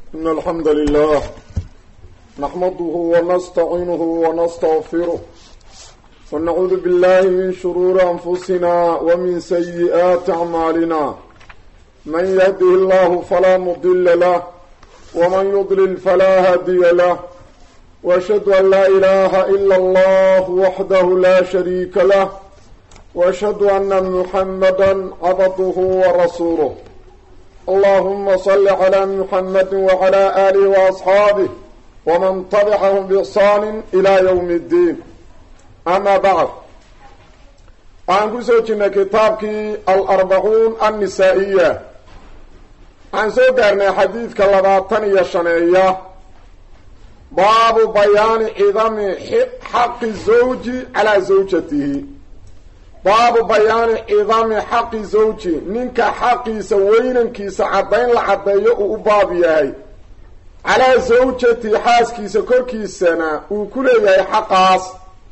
إن الحمد لله نحمده ونستعينه ونستغفره ونعوذ بالله من شرور أنفسنا ومن سيئات أعمالنا من يهده الله فلا مضل له ومن يضلل فلا هادي له وأشهد أن لا إله إلا الله وحده لا شريك له وأشهد أن محمدا عبده ورسوله اللهم صل على محمد وعلى آله وأصحابه ومن تبعهم بإحسان إلى يوم الدين أما بعد عن كسوتنا كتابك الأربعون النسائية عن سوكرنا حديث كاللباطن يشنعيه باب بيان عظم حق الزوج على زوجته baabu bayaani cidaami xaqi zawji ninka xaqiisa weynankiisa caddayn la caddeeyo uu u baab yahay calaa zawjati xaaskiisa korkiisana uu ku leeyahay xaqaas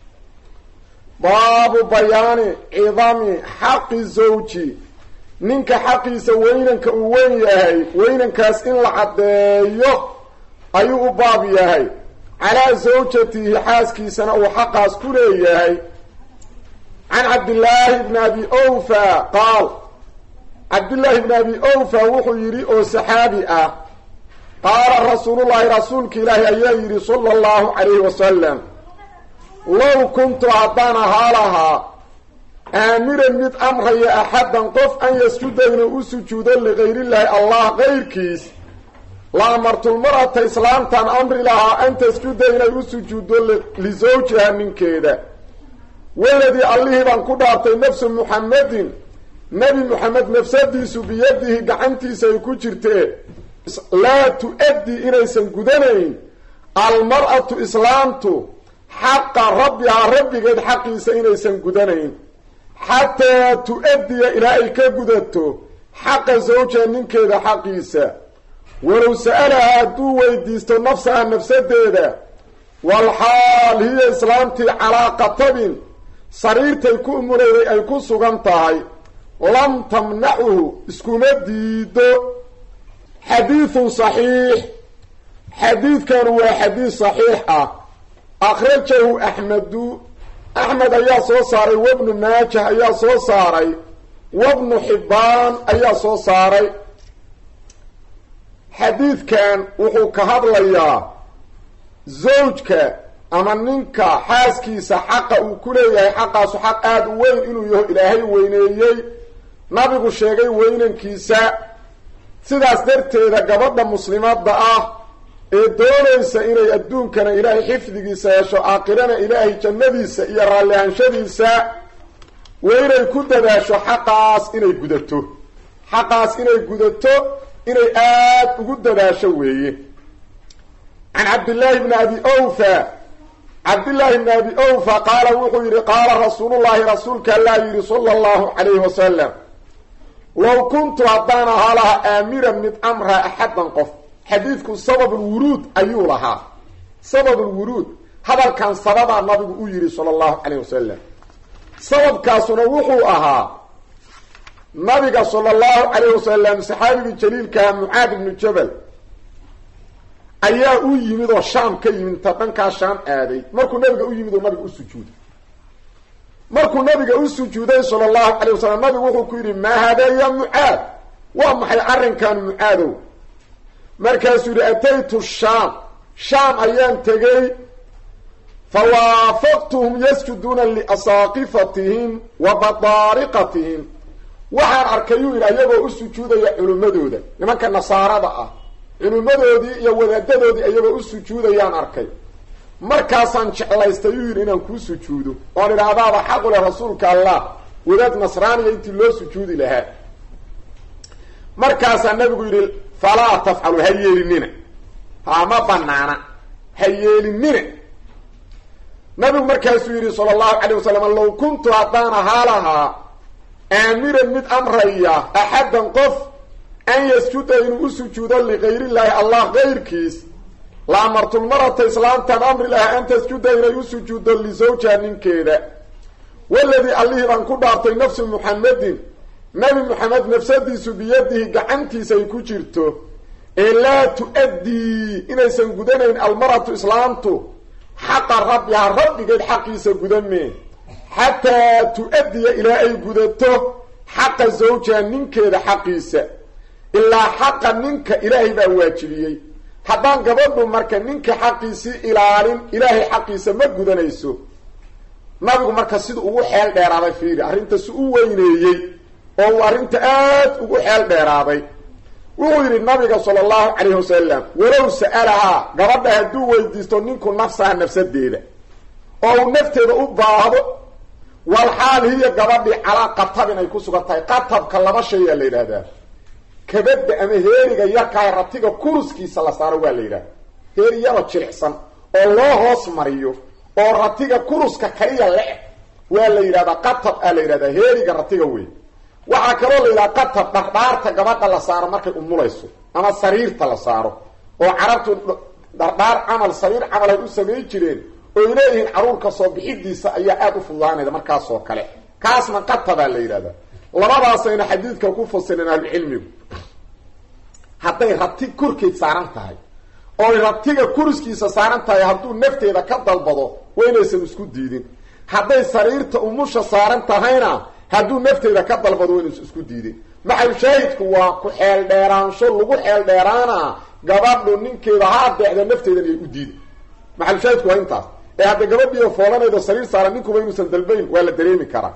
baabu bayaani cidami xaqi zawji ninka xaqiisa weynanka uu weyn yahay weynankaas in la caddeeyo ayuu u baab yahay calaa zawjatihi xaaskiisana uu xaqaas ku leeyahay can cabdillaahi bni abi owfa qaal cabdillaahi bni abi owfa wuxuu yidhi oo saxaabi ah qaala rasuulullaahi rasuulka ilaahi ayaa yidhi sala allahu calayhi wasalam low kuntu haddaan ahaa lahaa aamiran mid amraya axaddan qof an yasjuda inuu u sujuudo ligayrillaahi allah qayrkiis la amartulmar'ata islaamtaan amri lahaa an tasjuda inay u sujuuddo lisawjiha ninkeeda waladii allihii baan ku dhaartay nafsu muxamedin nebi muxamed nafsadiisu biyadihi gacantiisa ay ku jirtee laa tu-addi inaysan gudanayn almar-atu islaamtu xaqa rabbihaa rabbigeed xaqiisa inaysan gudanayn xataa tu-addiya ilaa ay ka gudato xaqa zawja ninkeeda xaqiisa walow sa-alaha hadduu weydiisto nafsaha nafsadeeda walxaal hiya islaamtii calaa qatabin sariirtay ku umurayday ay ku sugan tahay lam tamnacuhu iskuma diido xadiidun saxiix xadiidkanu waa xadiid saxiix ah akhrajahu axmedu axmed ayaa soo saaray wabnu maajah ayaa soo saaray wabnu xibbaan ayaa soo saaray xadiidkan wuxuu ka hadlayaa zawjka ama ninka xaaskiisa xaqa uu ku leeyahay xaqaasu xaq aada u weyn inuu yaho ilaahay weyneeyey nabigu sheegay weynankiisa sidaas darteeda gabadha muslimadda ah ee doonaysa inay adduunkana ilaahay xifdigiisa hesho aakhirana ilaahay jannadiisa iyo raallihanshadiisa weynay ku dadaasho xaqaas inay gudato xaqaas inay gudato inay aada ugu dadaasho weeye can cabdillaahi bni abi owfa cabdillaahi bni abi owfa qaala wuxuu yidhi qaala rasuulullaahi rasuulka allaa yidhi sala allahu calayhi wasalam low kuntu haddaan ahaa lahaa aamiran mid amraa axaddan qof xadiidku sababulwuruud ayuu lahaa sababulwuruud hadalkan sababaa nabigu u yidhi sala allahu calayh wasalam sababkaasuna wuxuu ahaa nabiga sala allahu calayh wasalam saxaabigii jaliilkaha mucaad ibnu jabal ayaa u yimid oo shaam ka yimid ta dhankaa shaam aaday markuu nabiga u yimid oo nabiga u sujuuday markuu nabiga u sujuuday sala allahu calay wasalam nabigu wuxuu ku yidhi maa haadaa ya mucaad waa maxay arrinkan mucaadow markaasuu yidhi ataytu shaam shaam ayaan tegey fa waafaqtuhum yasjuduuna liasaaqifatihim wa badaariqatihim waxaan arkayuu yidhi ayagoo u sujuudaya culimmadooda nimanka nasaarada ah culimmadoodii iyo wadaadadoodii iyagoo u sujuudayaan arkay markaasaan jeclaystay uu yidhi inaan kuu sujuudo oon idhaahdaaba xaqu leh rasuulka allah wadaad nasraaniya intii loo sujuudi lahaa markaasaa nabigu yidhi falaa tafcalu ha yeelinina haa ma banaana ha yeelinina nabigu markaasuu yidhi sala allahu calayh wasalam low kuntu haddaan ahaa lahaa aamiran mid amraya axaddan qof an yasjuda inuu u sujuudo ligayrillaahi allah kayrkiis la amartulmarata islaamtaan amri laha an tasjuda inay u sujuuddo lisawjiha ninkeeda waladii allihii baan ku dhaartay nafsu muxamedin nabi muxamed nafsadiisu biyadihi gacantiisa ay ku jirto ee laa tu-addii inaysan gudanayn almaratu islaamtu xaqa rabbihaa rabbigeed xaqiisa gudameen xataa tu-addiya ilaa ay gudato xaqa zawjiha ninkeeda xaqiisa ilaa xaqa ninka ilaahay baa waajibiyey haddaan gabadhu marka ninka xaqiisii ilaalin ilaahay xaqiisa ma gudanayso nabigu marka sida ugu xeel dheeraaday fiiri arrinta si u weyneeyey oo uu arrinta aad ugu xeel dheeraaday wuxuu yidhi nabiga sala allahu calayhi wasalam walow sa'alahaa gabadha hadduu weydiisto ninku nafsaha nafsadeeda oo uu nafteeda u baahdo walxaal hiya gabadhii calaa qatabin ay ku sugan tahay qatabka laba shayaa la yidhaahdaa kabadda ama heeriga yarkahay ratiga kuruskiisa la saaro waa la yidhahda heeri yaroo jilicsan oo loo hoos mariyo oo ratiga kuruska kaliya le-eg waa la yidhahdaa qatab aa la yidhahdaa heeriga ratiga wey waxaa kaloo la yidhaha qatab dhardhaarta gabadha la saaro markay umulayso ama sariirta la saaro oo carabtu dhardhaar camal sariir camal ay u samayn jireen oy leeyihiin caruurka soo bixidiisa ayaa aada u fududaanayda markaasoo kale kaasna qatabaa la yidhahdaa labadaasayna xadiidka ku fasileen ahlucilmigu hadday rati korkeed saaran tahay ooy ratiga kuriskiisa saaran tahay hadduu nafteeda ka dalbado waa inaysan isku diidin hadday sariirta umusha saaran tahayna hadduu nafteeda ka dalbado waa inaysan isku diidin maxalshaahidku waa ku xeel dheeraansho lagu xeel dheeraana gabadhu ninkeeda ha adeecda nafteedan iyay u diida maxalshaahidku waa intaas ee hadda gabadhiiyo foolanaydo sariir saaran ninkuba inuusan dalbayn waa la dareemi karaa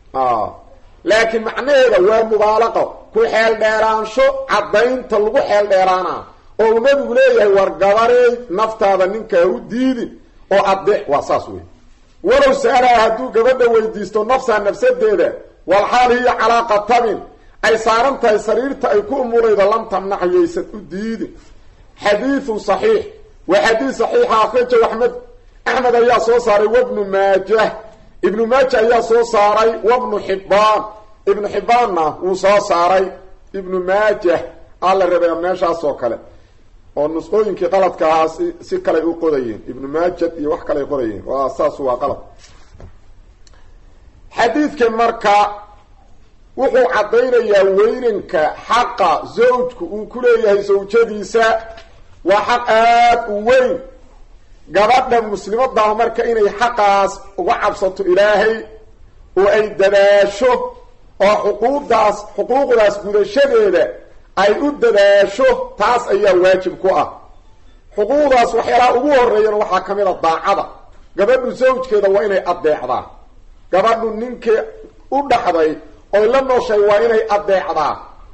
laakiin macnaheeda waa mubaalaqo ku xeel dheeraansho caddaynta lagu xeel dheeraana oo uu nabigu leeyahay war gabareey naftaada ninkaa u diidin oo adeec waa saas wey walow sa-alaha hadduu gabadha weydiisto nafsaha nafsadeeda walxaal hiya calaa qatabin ay saaran tahay sariirta ay ku umulaydo lam tamnac yaysan u diidin xadiidun saxiix waa xadiid saxiixa akhrajahu axmed axmed ayaa soo saaray wabnu maajah ibnu maaja ayaa soo saaray wabnu xibbaan ibnu xibbaanna wuu soo saaray ibnu maajah aa la rabay meeshaas oo kale oo nusqooyinkii qaladka ahaa si si kaley u qodayeen ibnu maajad iyo wax kaley qodayeen waa saas waa qalad xadiidka marka wuxuu caddaynayaa weynanka xaqa zawjku uu ku leeyahay sawjadiisa waa xaq aada u weyn gabadha muslimadaah marka inay xaqaas uga cabsato ilaahay oo ay dadaasho oo xuquuqdaas xuquuqdaas gudashadeeda ay u dadaasho taas ayaa waajib ku ah xuquuqdaas waxyaalaha ugu horeeyana waxaa ka mid a daacada gabadhu zawjkeeda waa inay addeecdaa gabadhu ninkii u dhaxday oy la nooshay waa inay addeecdaa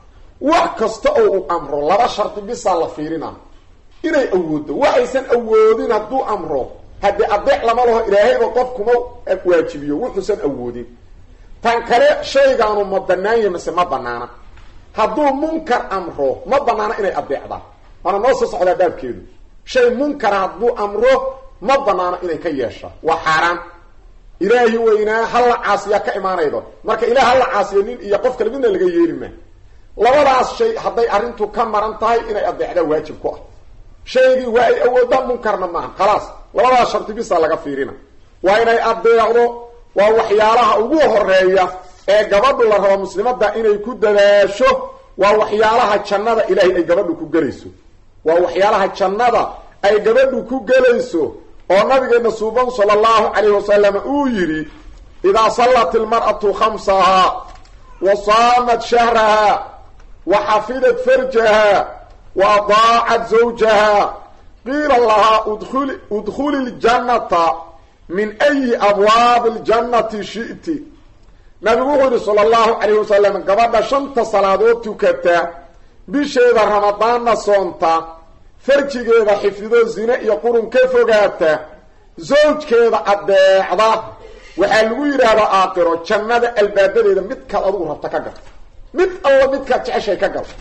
wax kasta oo uu amro laba shardi bisaa la fiirina inay awooddo waxaysan awoodin hadduu amro haddii adeec lama laho ilaahayba qof kuma waajibiyo wuxuusan awoodin tan kale shaygaanu ma banaanya mase ma banaana hadduu munkar amro ma banaana inay adeecdaa waana noo soo socdaa baabkeedu shay munkara hadduu amro ma banaano inay ka yeesha waa xaaraan ilaahi weynaa halla caasiyaa ka imaanaydo marka ilaah halla caasiya nin iyo qof kale midna laga yeeli maa labadaas shay hadday arrintu ka maran tahay inay adeecdaa waajib ku ah shaygii waa ay awoodaan munkarna maaha khalaas labadaas shardi bisa laga fiirina waa inay adeecdo waa waxyaalaha ugu horeeya ee gabadhu la rabo muslimadda inay ku dadaasho waa waxyaalaha jannada ilaahay ay gabadhu ku gelayso waa waxyaalaha jannada ay gabadhu ku gelayso oo nabigeena suuban sala allahu calayhi wasalam uu yidhi idaa sallat ilmar'atu khamsahaa wa saamat shahraha wa xafidat farjaha wa adaacat zawjaha qiila lahaa uduli udkhuli ljannata min ayi abwaabi ljannati shi'ti nabigu wuxuu yidhi sala allahu calayhi wasalam gabadha shanta salaadood tukata bisheeda ramadaanna soonta farjigeeda xifdido zine iyo qurun ka fogaata zawjkeeda addeecda waxaa lagu yidhaahdaa aakiro jannada albaabadeeda midkaad adigu rabta ka gal mid alla midkaad jeceshay ka gal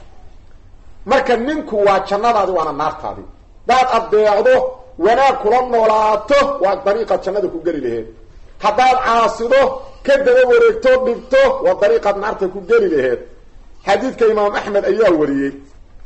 marka ninku waa jannadaadi waana naartaadi hadaad addeecdo wanaag kula noolaato waa dariiqaad jannada ku geli laheed haddaad caasido ka daba wareegto dhibto waa dariiqaad naarta ku geli laheed xadiidka imaam axmed ayaa wariyey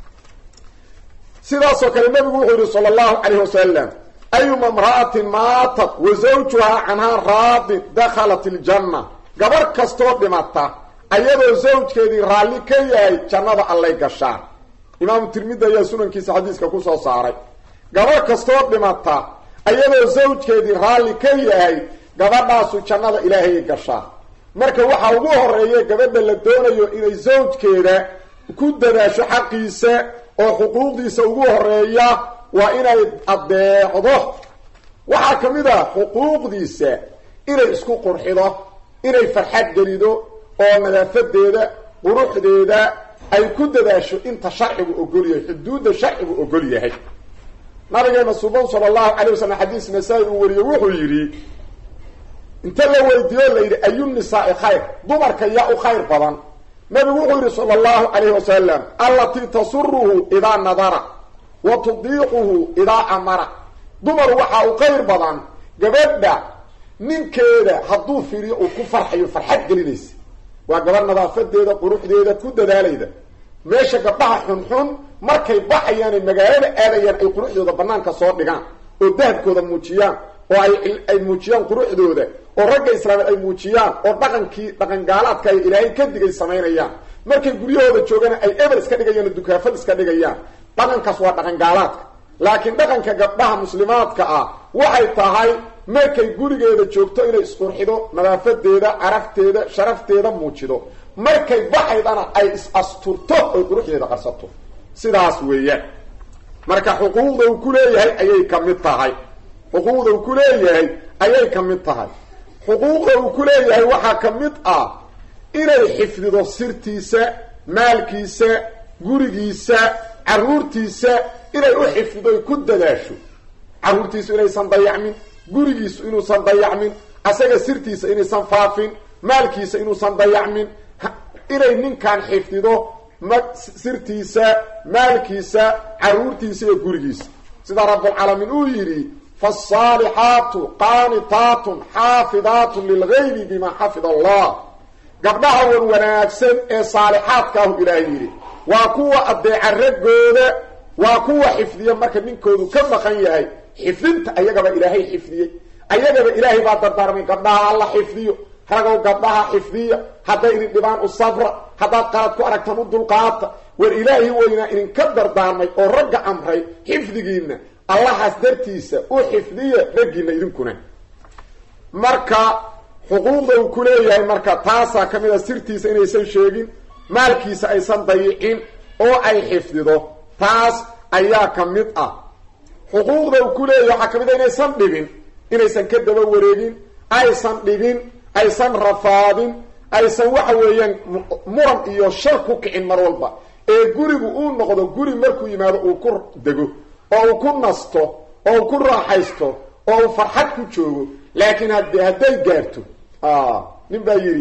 sidaasoo kale nabigu wuxuu yihi sala allahu calayhi wasalam ayuma imra'atin maatat wa zawjuhaa canhaa raadin dakhalat iljanna gabarh kastoo dhimata ayadoo zawjkeedii raalli ka yahay jannada allay gashaan imaamu tirmidi ayaa sunankiisa xadiiska kusoo saaray gabarh kastoo dhimata ayadoo zawjkeedii raalli ka yahay gabadhaasu jannada ilaahayay gashaa marka waxaa ugu horeeya gabadha la doonayo inay zawjkeeda ku dadaasho xaqiisa oo xuquuqdiisa ugu horeeya waa inay addeecdo waxaa ka mid ah xuquuqdiisa inay isku qurxido inay farxad gelido oo nadaafadeeda quruxdeeda ay ku dadaasho inta sharcigu ogol yahay xuduudda sharcigu ogol yahay nabigeena suban sala allahu calay wasalam xadiis nasaa-i uu wariyey wuxuu yidhi inta la weydiiyo la yidhi ayu nisaai khayr dumarka yaa u khayr badan nabigu wuxuu yidhi sala allahu calayhi wasalam allatii tasuruhu idaa nadara wa tudiiquhu idaa amara dumar waxaa u khayr badan gabadha ninkeeda hadduu firiyo uu ku farxayo farxad gelinaysa waa gabadh nadaafadeeda quruxdeeda ku dadaalayda meesha gabdhaha xunxun markay baxayaanay magaalada aadayaan ay quruxdooda banaanka soo dhigaan oo dahabkooda muujiyaan oo ay ay muujiyaan quruxdooda oo ragga islaameed ay muujiyaan oo dhaqankii dhaqangaalaadka ay ilaahay ka digay samaynayaan markay guryahooda joogana ay ebel iska dhigayaan oo dukaafad iska dhigayaan dhaqankaas waa dhaqangaalaadka laakiin dhaqanka gabdhaha muslimaadka ah waxay tahay markay gurigeeda joogto inay isqurxido nadaafadeeda carafteeda sharafteeda muujido markay baxaydana ay is asturto oy quruxdeeda qarsato sidaas weeyaan marka xuquuqda uu ku leeyahay ayay ka mid tahay xuquuqda uu ku leeyahay ayay ka mid tahay xuquuqda uu ku leeyahay waxaa ka mid ah inay xifdido sirtiisa maalkiisa gurigiisa carruurtiisa inay u xifdido ay ku dadaasho carruurtiisu inaysan dayacmin gurigiisu inuusan dayacmin asaga sirtiisa inaysan faafin maalkiisa inuusan dayacmin inay ninkan xifdido ma sirtiisa maalkiisa carruurtiisa iyo gurigiisa sida rabbulcaalamiin uu yidhi faasaalixaatu qaanitaatun xaafidaatun lilgaybi bima xafida allah gabdhaha wan wanaagsan ee saalixaadkaahu ilaahay yidhi waa kuwa addeeca raggooda waa kuwa xifdiya marka ninkoodu ka maqan yahay xifdinta ayagaba ilaahay xifdiyey ayagaba ilaahay baa dardaarmay gabdhaha alla xifdiyo ragow gabdhaha xifdiya hadday idin dhibaan u sabra haddaad qalad ku aragtaan u dulqaata war ilaahi weynaa idinka dardaarmay oo ragga amray xifdigiinna allahaas dartiisa u xifdiya raggiinna idinkuna marka xuquuqda uu ku leeyahay marka taasaa ka mid a sirtiisa inaysan sheegin maalkiisa aysan dayicin oo ay xifdido taas ayaa ka mid ah xuquuqda uu ku leeyahay waxaa ka mid a inaysan dhibin inaysan ka daba wareegin aysan dhibin aysan rafaadin aysan waxa weeyaan muran iyo shar ku kicin mar walba ee gurigu uu noqdo guri markuu yimaado uu ku dego oo uu ku nasto oo uu ku raaxaysto oo uu farxad ku joogo laakiin hade hadday gaarto nin baa yidhi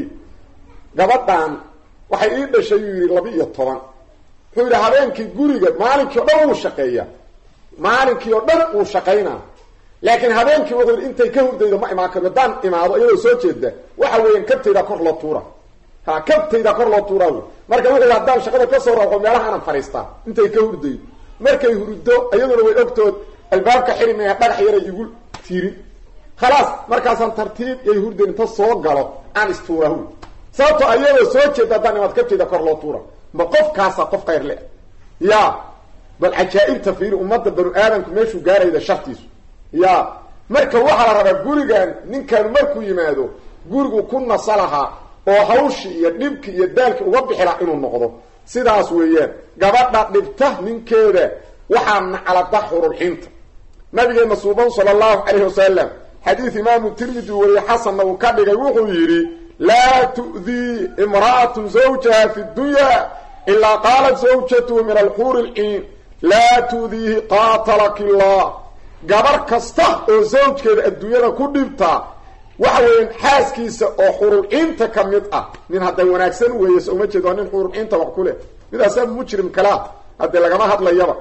gabadhan waxay ii dhashay yuu yidhi laba iyo toban wuxuu yidhi habeenkii guriga maalinkii o dhan wuu shaqeeyaa maalinkii oo dhan wuu shaqaynaa laakiin habeenkii wuxuu yidhi intay ka hurdaydo ma imaan karo haddaan imaado iyadoo soo jeeda waxa weeyaan kabtayda kor loo tuura ha kabtayda kor loo tuuraa wy marka wuxuu yidhi haddaan shaqada kasoo raaxo meelaha aanan fadhiistaa intay ka hurdaydo markay hurdo iyaduna way ogtood albaabka xiri maya dhagax yaray igu tiirin khalaas markaasaan tartiib yay hurdayn inta soo galo aan istuura wy sababtoo ayadoo soo jeeda haddaan imaad kabtayda kor loo tuura ma qofkaasa qof khayr le ya bal cajaa'ibta fiiri ummadda banu aadamku meeshuu gaarayda shartiisu ya marka waxaa la rabaa gurigan ninkan markuu yimaado gurigu ku nasa lahaa oo hawshii iyo dhibkii iyo daalkii uga bixi lahaa inuu noqdo sidaas weeyaan gabadha dhibta ninkeeda waxaa naclada xurulxinta nabigeena suuban sala allahu calayhi wasalam xadiid imaamu tirmidi wariye xasanna uu ka dhigay wuxuu yidhi laa tu'dii imra'atu zawjaha fi dunya ilaa qaalat zawjatuhu min alxuuri lciin laa tu'diihi qaatalaki llah gabar kasta oo zawjkeeda adduunyada ku dhibtaa waxa weeyaan xaaskiisa oo xurulciinta ka mid ah nin hadday wanaagsan weeye so uma jeed waa nin xurulciinta wax ku leh midaasaa mujrim kalaa haddee lagama hadlayaba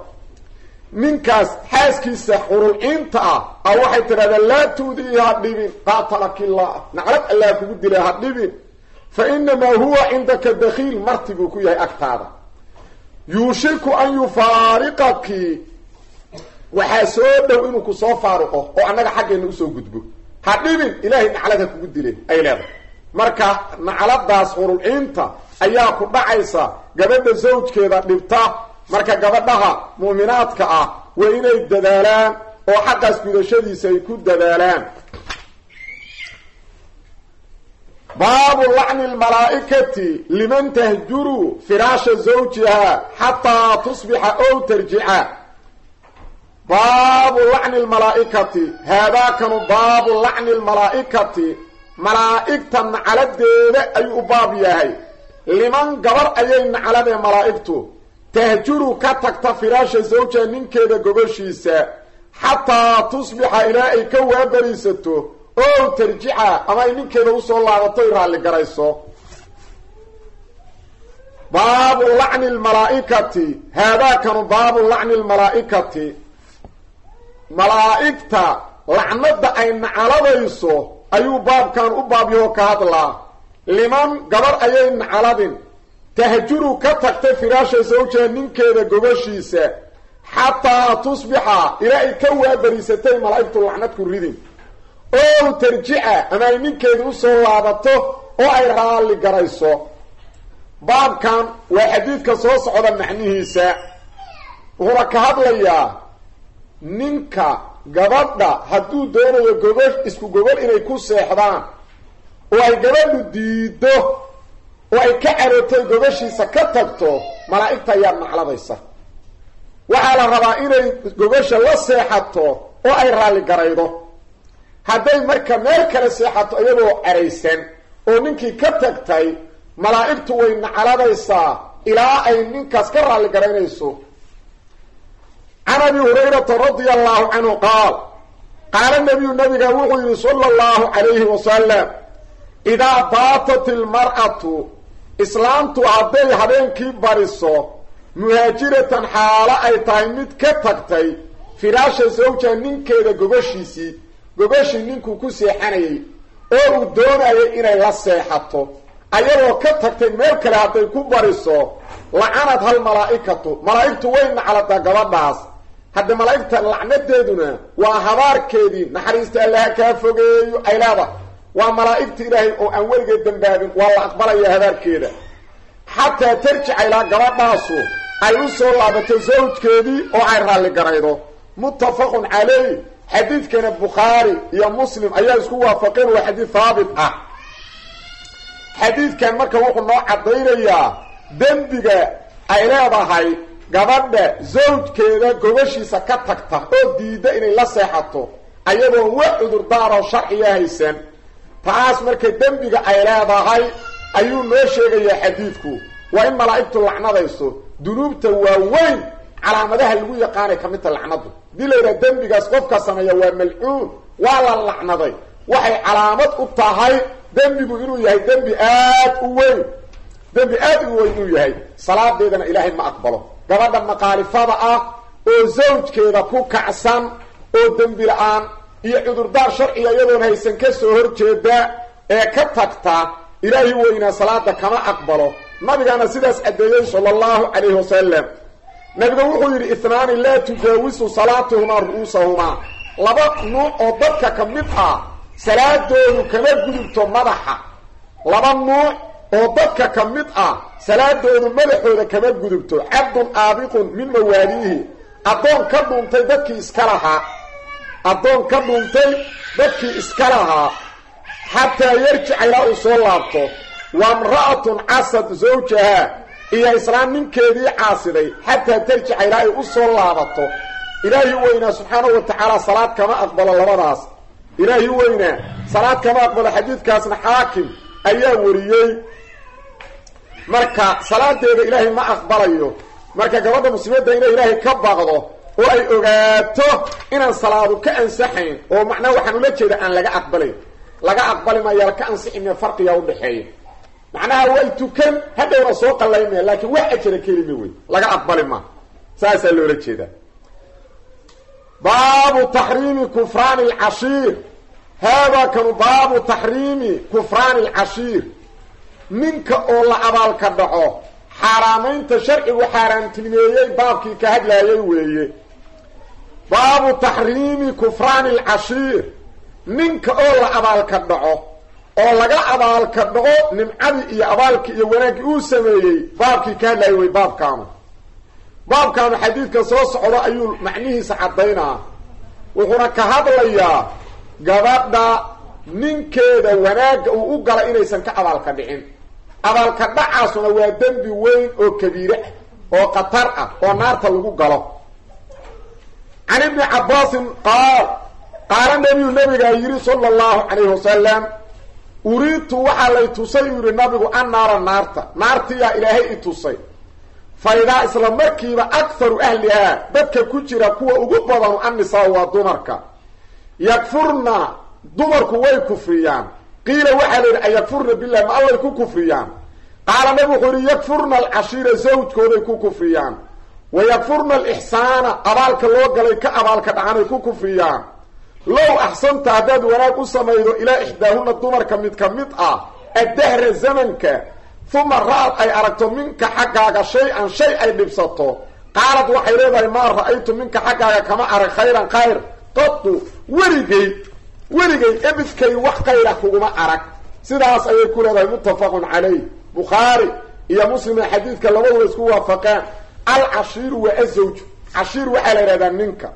ninkaas xaaskiisa xurulciinta ah a waxay tidhahdaa laa tu'diihi ha dhibin qaatalakillah naclad allah kugu dila ha dhibin fa inamaa huwa cindaka dakhiil marti buu ku yahay agtaada yuushiku an yufaariqaki waxaa soo dhow inuu ku soo faaruqo oo annaga xaggeena usoo gudbo ha dhibin ilaahay naclada kugu dile ay leedahay marka nacladaas xurulciinta ayaa ku dhacaysa gabadha zawjkeeda dhibta marka gabadhaha mu'minaadka ah waa inay dadaalaan oo xaqaas gudashadiisa ay ku dadaalaan baabu lacni lmalaa'ikati liman tahjuru firaasha zawjiha xataa tusbixa ow tarjica baabu lacni lmalaa'ikati haadaakanu baabu lacni lmalaa'ikati malaa'igta nacaladeeda ayuu u baab yahay liman gabar ayay nacaladee malaa'igtu tahjuru ka tagta firaasha zawjiha ninkeeda gogoshiisa xataa tusbixa ilaa ay ka waabariisato oo tarjica ama ay ninkeeda usoo laabato y raalli garayso baabu lacni lmalaa'ikati haadaakanu baabu lacni lmalaa'ikati malaa'igta lacnada ay nacaladayso ayuu baabkan u baabyahoo ka hadlaa liman gabar ayay nacaladin tahjuru ka tagtay firaasha sawjaha ninkeeda gobashiisa xataa tusbixa ilaa ay ka waabariisatay malaa'igtu lacnad ku ridin oo tarjica ama ay ninkeeda usoo laabato oo ay raalli garayso baabkan waa xadiidka soo socda macnihiisa wuxuuna ka hadlayaa ninka gabadha hadduu doonayo gogol isku gogol inay ku seexdaan oo ay gabadhu diido oo ay ka carootay gogoshiisa ka tagto malaa'igta ayaa nacladaysa waxaa la rabaa inay gogosha la seexato oo ay raalli garaydo hadday marka meel kale seexato iyadoo caraysan oo ninkii ka tagtay malaa'igtu way nacaladaysaa ilaa ay ninkaas ka raalli garaynayso can abi hurayrata radia allahu canhu qaal qaala nabiyu nabiga wuxuu yihi sala allahu calayhi wasalam idaa baatat ilmar'atu islaamtu hadday habeenkii bariso muhaajiratan xaalo ay tahay mid ka tagtay firaasha sawja ninkeeda gogoshiisii gogoshii ninkuu ku seexanayay oo uu doonayay inay la seexato ayadoo ka tagtay meel kale hadday ku bariso lacanad hal malaa'ikatu malaa'igtu way naclataa gabadhaas hadda malaa'igta lacnadeeduna waa habaarkeedii naxariista allaha kaa fogeeyo ay leedahay waa malaa'igta ilaahay oo aan weligeed dambaabin waa la aqbalaya habaarkeeda xataa tarjica ilaa gabadhaasu ay u soo laabato sawjkeedii oo ay raalli garaydo muttafaqun calayh xadiidkana bukhaari iyo muslim ayaa isku waafaqeen waa xadiid haabit ah xadiidkan marka wuxuu noo caddaynayaa dembiga ay leedahay gabadha zawjkeeda gobashiisa ka tagta oo diidda inay la seexato ayadoon wax cudurdaaroo sharciya haysan taas marka dembiga ay leedahay ayuu noo sheegayaa xadiidku waa in malaa'igtu lacnadayso dunuubta waaweyn calaamadaha lagu yaqaanay ka midta lacnadu hadii la yidhaha dembigaas qofka sameeya waa malcuun waa la lacnaday waxay calaamad u tahay dembigu inuu yahay dembi aad u weyn dembi aad u weyn inuu yahay salaadeedana ilaahay ma aqbalo gabadha maqaalifada ah oo zawjkeeda ku kacsan oo dembi la-aan iyo cudurdaar sharciga iyadoon haysan ka soo horjeeda ee ka tagta ilaahi weynaa salaada kama aqbalo nabigaana sidaas caddeeyey sala allahu calayhi wasalam nabiga wuxuu yidhi ihnaani laa tujaawisu salaatuhumaa ru'uusahumaa laba nuuc oo dadka ka mid ah salaadoodu kama gudubto madaxa laba nuuc oo dadka ka mid ah salaadoodu madaxooda kama gudubto cabdun aabiqun min mawaaliihi addoon ka dhuuntay dadkii iska lahaa addoon ka dhuuntay dadkii iska lahaa xataa yarjica ilaa uu soo laabto wa imra'atun casad zawjaha iyo islaam ninkeedii caasiday xataa tarjica ilaa ay u soo laabato ilaahi weynaa subxaanahu wa tacaala salaad kama aqbalo labadaas ilaahi weynaa salaad kama aqbalo xadiidkaasna xaakim ayaa wariyey marka salaadeeda ilaahay ma aqbalayo marka gabadha muslimadda inay ilaahay ka baaqdo oo ay ogaato inaan salaadu ka ansaxayn oo macnaha waxaan ula jeeda aan laga aqbalayn laga aqbali maya ka ansixime farqiga udhaxeeya macnaha way tukan hadhowna soo qallaymaya laakiin wax ajara kelima wey laga aqbali ma saasaa loola jeedaa baabu taxriimi kufraani alcashiir haadaa kanu baabu taxriimi kufraani alcashiir ninka oo la abaalka dhaco xaaraamaynta sharcigu xaaraamtinimeeyey baabkii ka hadlaayay weeye baabu taxriimi kufraani alcashiir ninka oo la abaalka dhaco oo laga abaalka dhaco nimcadii iyo abaalkii iyo wanaaggii uu sameeyey baabkii ka hadlaayay wey baabkaanu baabkaanu xadiidka soo socdo ayuu macnihiisa caddaynaa wuxuuna ka hadlayaa gabadha ninkeeda wanaagga uu u gala inaysan ka abaalka dhicin abaalka dhacaasuna waa dembi weyn oo kabiire ah oo khatar ah oo naarta lagu galo can ibni cabbaasin qaal qaala nebiyu nabigaa yidhi sala allahu calayhi wasalam uriidtu waxaa lay tusay uu yidhi nabigu an naara naarta naartiyaa ilaahay i tusay fa idaa isla markiiba akharu ahlihaa dadka ku jira kuwa ugu badanu annisaa waa dumarka yakfurna dumarku way kufriyaan qiila waxaa la yidhi ayakfurna billahi ma allay ku kufriyaan qaala nabigu wuxuu yidhi yakfurna alcashiira zawjkooday ku kufriyaan wa yakfurna alixsaana abaalka loo galay ka abaalka dhacanay ku kufriyaan low axsanta haddaad wanaag u samaydo ilaa ixdaahuna dumarka mid ka mid ah addahra zamanka uma ra-ad ay aragto minka xaggaaga shay-an shay ay dhibsato qaalad waxay leedahay maa ra-aytu minka xaggaaga kama arag khayran khayr qadu weligay weligay ebidkay wax khayra kuguma arag sidaas ayay ku leedahay muttafaqun calayh bukhaari iyo muslima xadiidka labaduba isku waafaqeen alcashiiru waa azawju cashiir waxaa la yidhahdaa ninka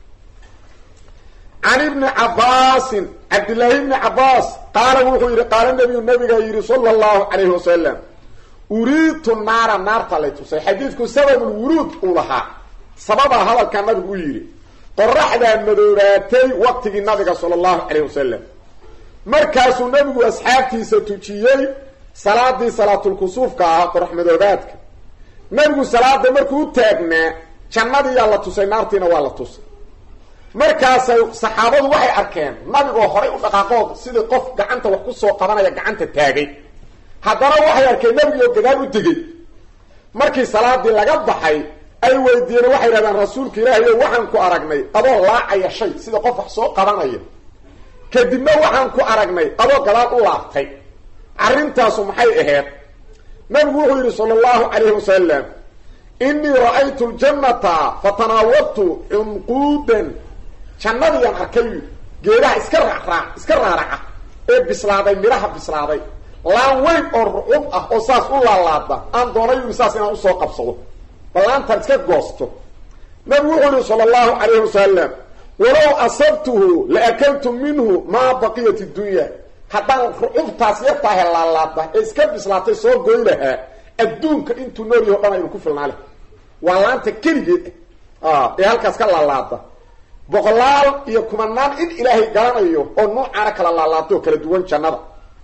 can ibni cabbaasin cabdillaahi ibni cabbaas qaala wuxuu yidhi qaala nabiyu nabigaa yidhi sala allahu calayhi wasalam uriidtu naara naarta lay tusay xadiidku sababulwuruud uu lahaa sababaa hadalkaa nabigu u yidhi qoraxdaa madoobaatay waqtigii nabiga sala allahu calayh wasalam markaasuu nabigu asxaabtiisa tujiyey salaadii salaatulkusuufka ahaa qorax madoobaadka nabigu salaada markuu u taagnaa jannadiiyaa la tusay naartiina waa la tusay markaasay saxaabadu waxay arkeen nabigoo horay u dhaqaaqood sidii qof gacanta wax ku soo qabanaya gacanta taagay haddana waxay arkeen nabigioo gadaal u degay markii salaadii laga baxay ay weydiiyeen waxay dhahdeen rasuulka ilaahayo waxaan ku aragnay adoo laacaya shay sida qof wax soo qabanaya kadibna waxaan ku aragnay adoo gadaal u laabtay arrintaasu maxay ahayd nabigu wuxuu yidhi sala allahu calayhi wasalam inii ra-aytu ljannata fatanaawadtu cunquudan jannadiyaan arkay yidhi geedaha iska raaraac iska raaraca ee bislaaday midhaha bislaaday laan weyn oo rucub ah oo saas u laalaada aan doonay yidhi saas inaan usoo qabsado ballaantan iska goosto nabigu wuxuu yihi sala allahu calayhi wasalam walow asabtuhu la akaltu minhu maa baqiyat iddunya haddaan rucubtaas yartaahe laalaada ee iska bislaatay soo goy lahaa adduunka intuu nool yaho dhan aynu ku filnaa leh waa laanta keligeed ah ee halkaas ka laalaada boqolaal iyo kumanaan in ilaahay garanayo oo nuucaana kala laalaado oo kala duwan jannada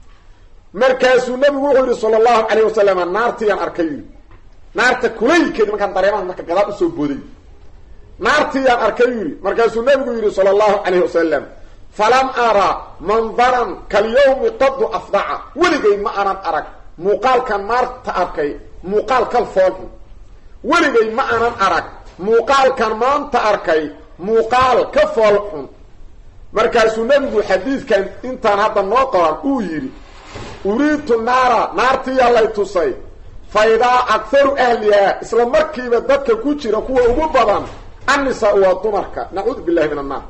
markaasuu nabigu wuxuu yihi sala allahu calayh wasalam naartiyaan arkay naarta kulaylkeedi markaan dareemaha marka gadaal usoo booday naartiyaan arkay yidhi markaasuu nabigu yidhi sala allahu calayh wasalam falam ara mandaran kalyawmi qadu afdaca weligay ma aanan arag muuqaalkan naarta arkay muuqaal kal foolxun weligay ma aanan arag muuqaalkan maanta arkay muuqaal ka fool xun markaasuu nebigu xadiidkan intaan hadda noo qoran uu yidhi uriidtu naara naartiyaa lay tusay fa idaa akharu ahlihaa isla markiiba dadka ku jira kuwa ugu badan annisaa waa dumarka nacuudu billahi min annaar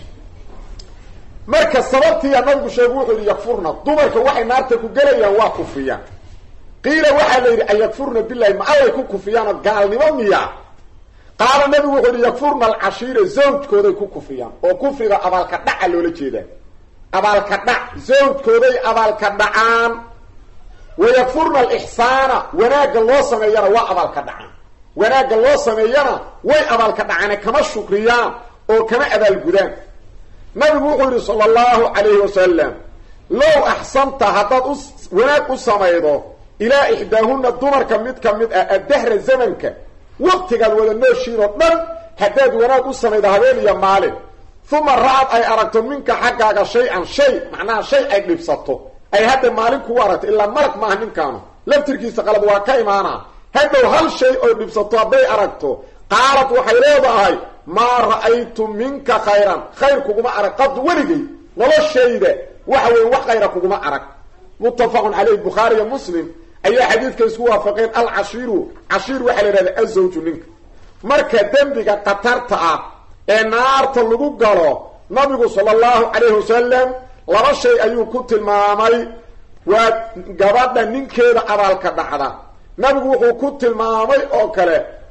marka sababtiiya nabigu sheegu wuxuu yidhi yakfurna dumarka waxay naarta ku gelayaan waa kufriyaan qiila waxaa la yidhi an yakfurna billahi ma allay ku kufiyaanoo gaalnimo miya qaala nabigu wuxuu yidhi yakfurna alcashiira zawjkooday ku kufriyaan oo kufriga abaalka dhaca loola jeedaa abaalka dhac zawjkooday abaalka dhacaan wa yakfurna alixsaana wanaagga loo sameeyana waa abaalka dhacaan wanaagga loo sameeyana way abaalka dhacaane kama shukriyaan oo kama abaalgudaan nabigu wuxuu yidhi sala allahu calayhi wasalam low axsanta haddaad u wanaag u samaydo ilaa ixdaahunna dumarka mid ka mid ah addahra zamanka waqtigaad wada nooshiin oo dhan haddaad wanaag u samaydo habeen iyo maalin uma ra-ad ay aragto minka xaggaaga shay-an shay macnaha shay ay dhibsato ay hadda maalin kugu aragto ilaa malag maaha ninkaanu laftirkiisa qalad waa ka imaanaa hadhow hal shay oy dhibsato hadday aragto qaalad waxay leedahay maa ra'aytu minka khayran khayr kuguma arag qad weligay noloshayda waxa weeye wax khayra kuguma arag muttafaqun caleyh bukhaari iyo muslim ayaa xadiidka isku waafaqeen alcashiiru cashiir waxaa la yidhahda azawju ninka marka dembiga khatarta ah ee naarta lagu galo nabigu sala allahu calayhi wasalam laba shay ayuu ku tilmaamay waa gabadha ninkeeda abaalka dhacda nabigu wuxuu ku tilmaamay oo kale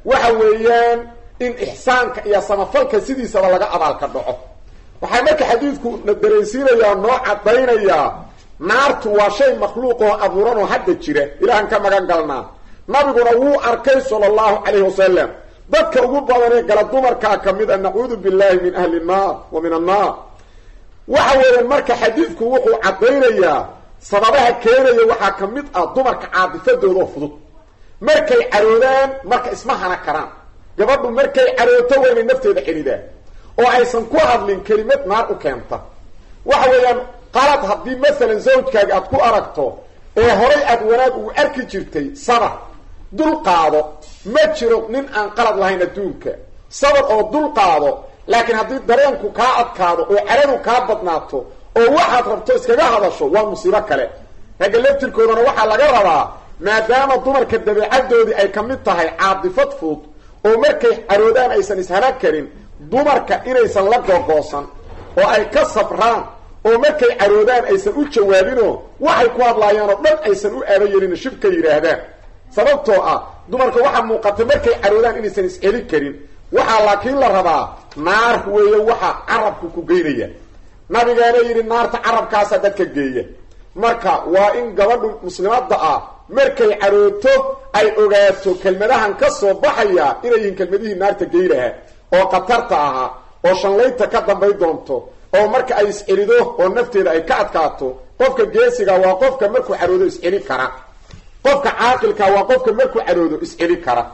waxa weeyaan in ixsaanka iyo samafalka sidiisaba laga abaalka dhaco waxaa marka xadiidku na dareensiinayaa noo caddaynayaa naartu waa shay makhluuq oo abuuran oo hadda jira ilaahan ka magan galnaa nabiguna wuu arkay sala allahu calayhi wasalam dadka ugu badanee gala dumarkaa ka mid a nacuudu billahi min ahli nnaar wa min annaar waxa weeyaan marka xadiidku wuxuu caddaynayaa sababaha keenaya waxaa ka mid ah dumarka caadifadoodaoo fudud markay caroodaan marka isma hana karaan gabadhu markay carooto waa inay nafteeda celidaan oo aysan ku hadlin kelimad naar u keenta waxa weeyaan qalad haddii masalan zawjkaaga aad ku aragto ee horay aad wanaag ugu arki jirtay sabar dul qaado ma jiro nin aan qalad lahayn adduunka sabar oo dul qaado laakiin haddii dareenku kaa adkaado oo caradu kaa badnaato oo waxaad rabto iskaga hadasho waa musiibo kale ragga laftirkoodana waxaa laga rabaa maadaama dumarka dabeecadoodii ay ka mid tahay caadifad fudud oo markay caroodaan aysan ishana karin dumarka inaysan la googoosan oo ay ka sabraan oo markay caroodaan aysan u jawaabinoo waxay ku hadlaayaan oo dhan aysan u aaba yelin shibka yidhaahdaan sababtoo ah dumarka waxaa muuqata markay caroodaan inaysan is-celi karin waxaa laakiin la rabaa naar weeye waxaa carabku ku geynaya nabigaana yidhi naarta carabkaasa dadka geeya marka waa in gabadhu muslimadda ah markay carooto ay ogaato kelmadahan ka soo baxaya inay yihiin kelmadihii naarta gey lahaa oo khatarta ahaa oo shanlaynta ka dambay doonto oo marka ay is-celido oo nafteeda ay ka adkaato qofka geesiga waa qofka markuu caroodo is-celi kara qofka caaqilka waa qofka markuu caroodo is-celi kara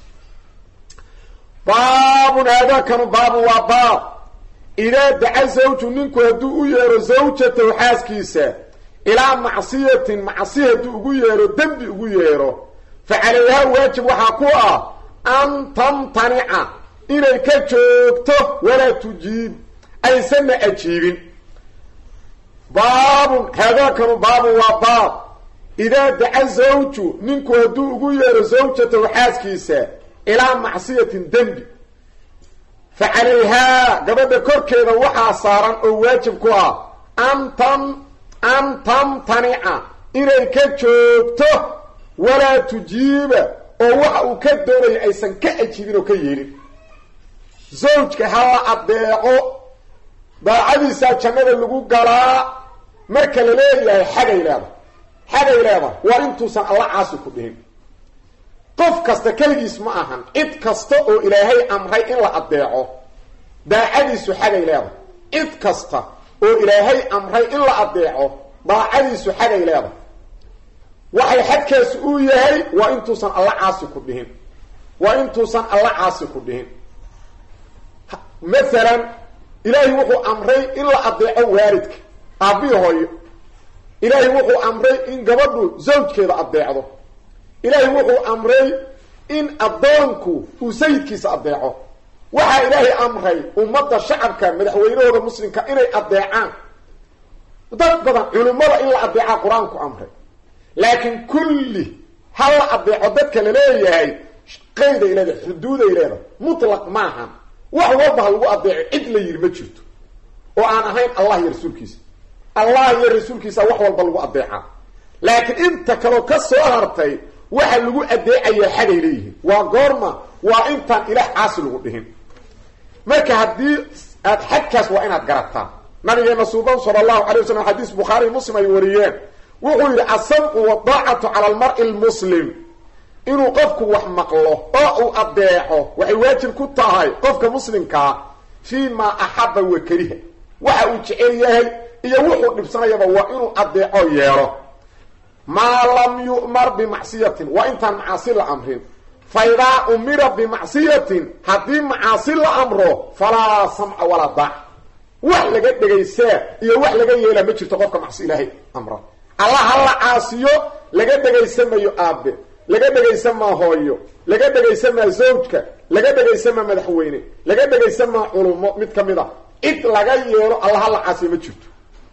baabun haadaakanu baabu waa baab idaa daca zawju ninku hadduu u yeero zawjatahu xaaskiisa ilaa macsiyatin macsi hadduu ugu yeero dembi ugu yeero fa calayhaa waajib waxaa ku ah an tamtanica inay ka joogto walaa tujiib aysanna ajiibin baabun haadaakanu baabun waa baab idaa daca zawju ninku hadduu ugu yeero zawjatahu xaaskiisa ilaa macsiyatin dembi fa calayhaa gabadha korkeeda waxaa saaran oo waajib ku ah an tam an tamtanica inay ka joogto walaa tujiiba oo waxa uu ka doonaya aysan ka ajiibin oo ka yeelin zawjka ha la addeeco daacadiisaa jannada lagu galaa marka la leeyahay xagay leedahay xagay leedahay waa intuusan alla caasi ku dhihin qof kasta keligiis ma ahan cid kasta oo ilaahay amray in la addeeco daacadiisu xagay leedahay cid kasta oo ilaahay amray in la addeeco daacadiisu xagay leedahay waxay xadkaasi uu yahay waa intuusan alla caasi ku dhihin waa intuusan alla caasi ku dhihin masalan ilaahay wuxuu amray in la addeeco waalidka aabbihi hooyo ilaahay wuxuu amray in gabadhu zawjkeeda addeecdo ilaahay wuxuu amray in addoonku uu sayidkiisa addeeco waxaa ilaahay amray ummadda shacabka madaxweynahooda muslimka inay addeecaan dad badan culimmada in la addeecaa qur-aanku amray laakiin kulli ha la addeeco dadka la leeyahay qayday leedahay xuduuday leedahay mutlaq maahan wax walba ha lagu addeeco cid la yidhi ma jirto oo aan ahayn allah iyo rasuulkiisa allah iyo rasuulkiisa wax walba lagu addeecaa laakiin inta kaloo ka soo hartay waxa lagu addeecayaa xagay leeyihiin waa goorma waa intaan ilaah caasi lagu dhihin marka haddii aad xadkaas waa inaad garataa nabigeena suuban sala allahu alay wasalam xadiis bukhaari muslim ay wariyeen wuxuu yidhi asamcu wadaacatu cala almar-i lmuslim inuu qofku wax maqlo oo uu addeeco waxay waajib ku tahay qofka muslimkaa fii maa axaba wa kariha waxa uu jecel yahay iyo wuxuu dhibsanayaba waa inuu addeeco yeelo maa lam yu'mar bimacsiyatin waa intaan macaasi la amrin fa idaa umira bimacsiyatin haddii macaasi la amro falaa samca walaa daac wax laga dhegaysaa iyo wax laga yeelaa ma jirto qofka macsi ilaahay amra allah ha la caasiyo laga dhegaysamayo aabe laga dhegaysamaa hooyo laga dhegaysamaa zawjka laga dhegaysamaa madaxweyne laga dhegaysamaa culumo mid ka mid a cid laga yeelo allah ha la caasiyo ma jirto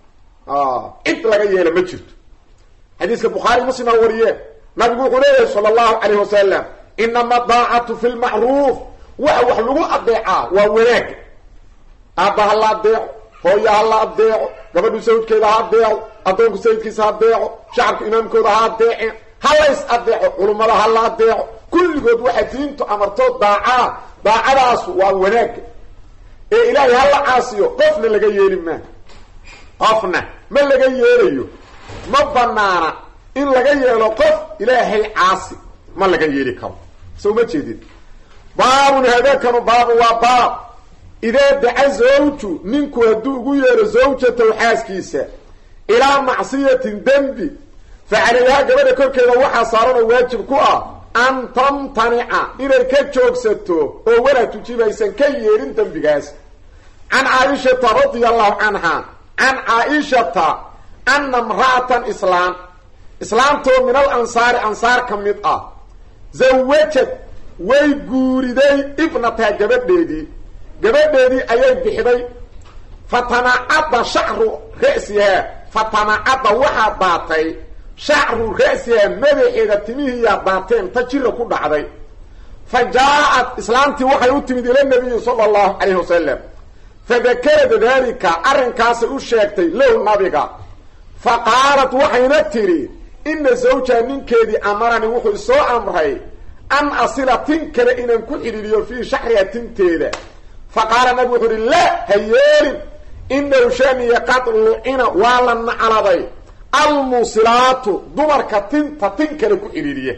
cid laga yeelo ma jirto xadiiska bukhaari muslim aa wariyeen nabigu wuxuu leeyahay sala allahu calayh wasalam inama daacatu fi lmacruuf waxa wax lagu adeecaa waa wanaaga aabba ha la adeeco hooya ha la adeeco gabadhu sawjkeeda ha adeeco addoonku sayidkiisa ha adeeco shacabka imaamkooda ha adeeceen ha lays adeeco culummada ha la adeeco kulligood waxaa diintu amartoo daacaa daacadaasu waa wanaagga ee ilaahay hala caasiyo qofna laga yeeli maa qofna ma laga yeelayo ma banaana in laga yeelo qof ilaahay caasi ma laga yeeli karo soo ma jeedin baabun haadaakanu baabu waa baab idaa daca zawju ninku hadduu ugu yeero zawjatow xaaskiisa ilaa macsiyatin dembi fa calayhaa gabadha korkeeda waxaa saaranoo waajib ku ah an tamtanica inay ka joogsato oo walaa tujibaysan ka yeelin dembigaas can caaishata radia allahu canha can caaishata ana imra'atan islaam islaamtoo min al ansaari ansaar ka mid ah zawajad way guuriday ibnataha gabadheedii gabadheedii ayay bixday fatamacadda shacru ra'sihaa fatamacadda waxaa daatay shacru ra'sihaa madaxeeda timihiiyaa daateen ta jira ku dhacday fa jaa-ad islaamtii waxay u timid ila nabiyi sala allahu calayhi wasalam fadakarad daalika arrinkaasay u sheegtay low nabiga fa qaalat waxayna tidhi ina zawjaa ninkeedii amarani wuxuu isoo amray an asila tin kale inaan ku xidhiiriyo fii shaxriha tinteeda fa qaala nabigu wuxuu uhi laa ha yeelin inahu shaniya qad lucina waa la nacladay almuusilaatu dumarka tinta tin kale ku xidhiiriya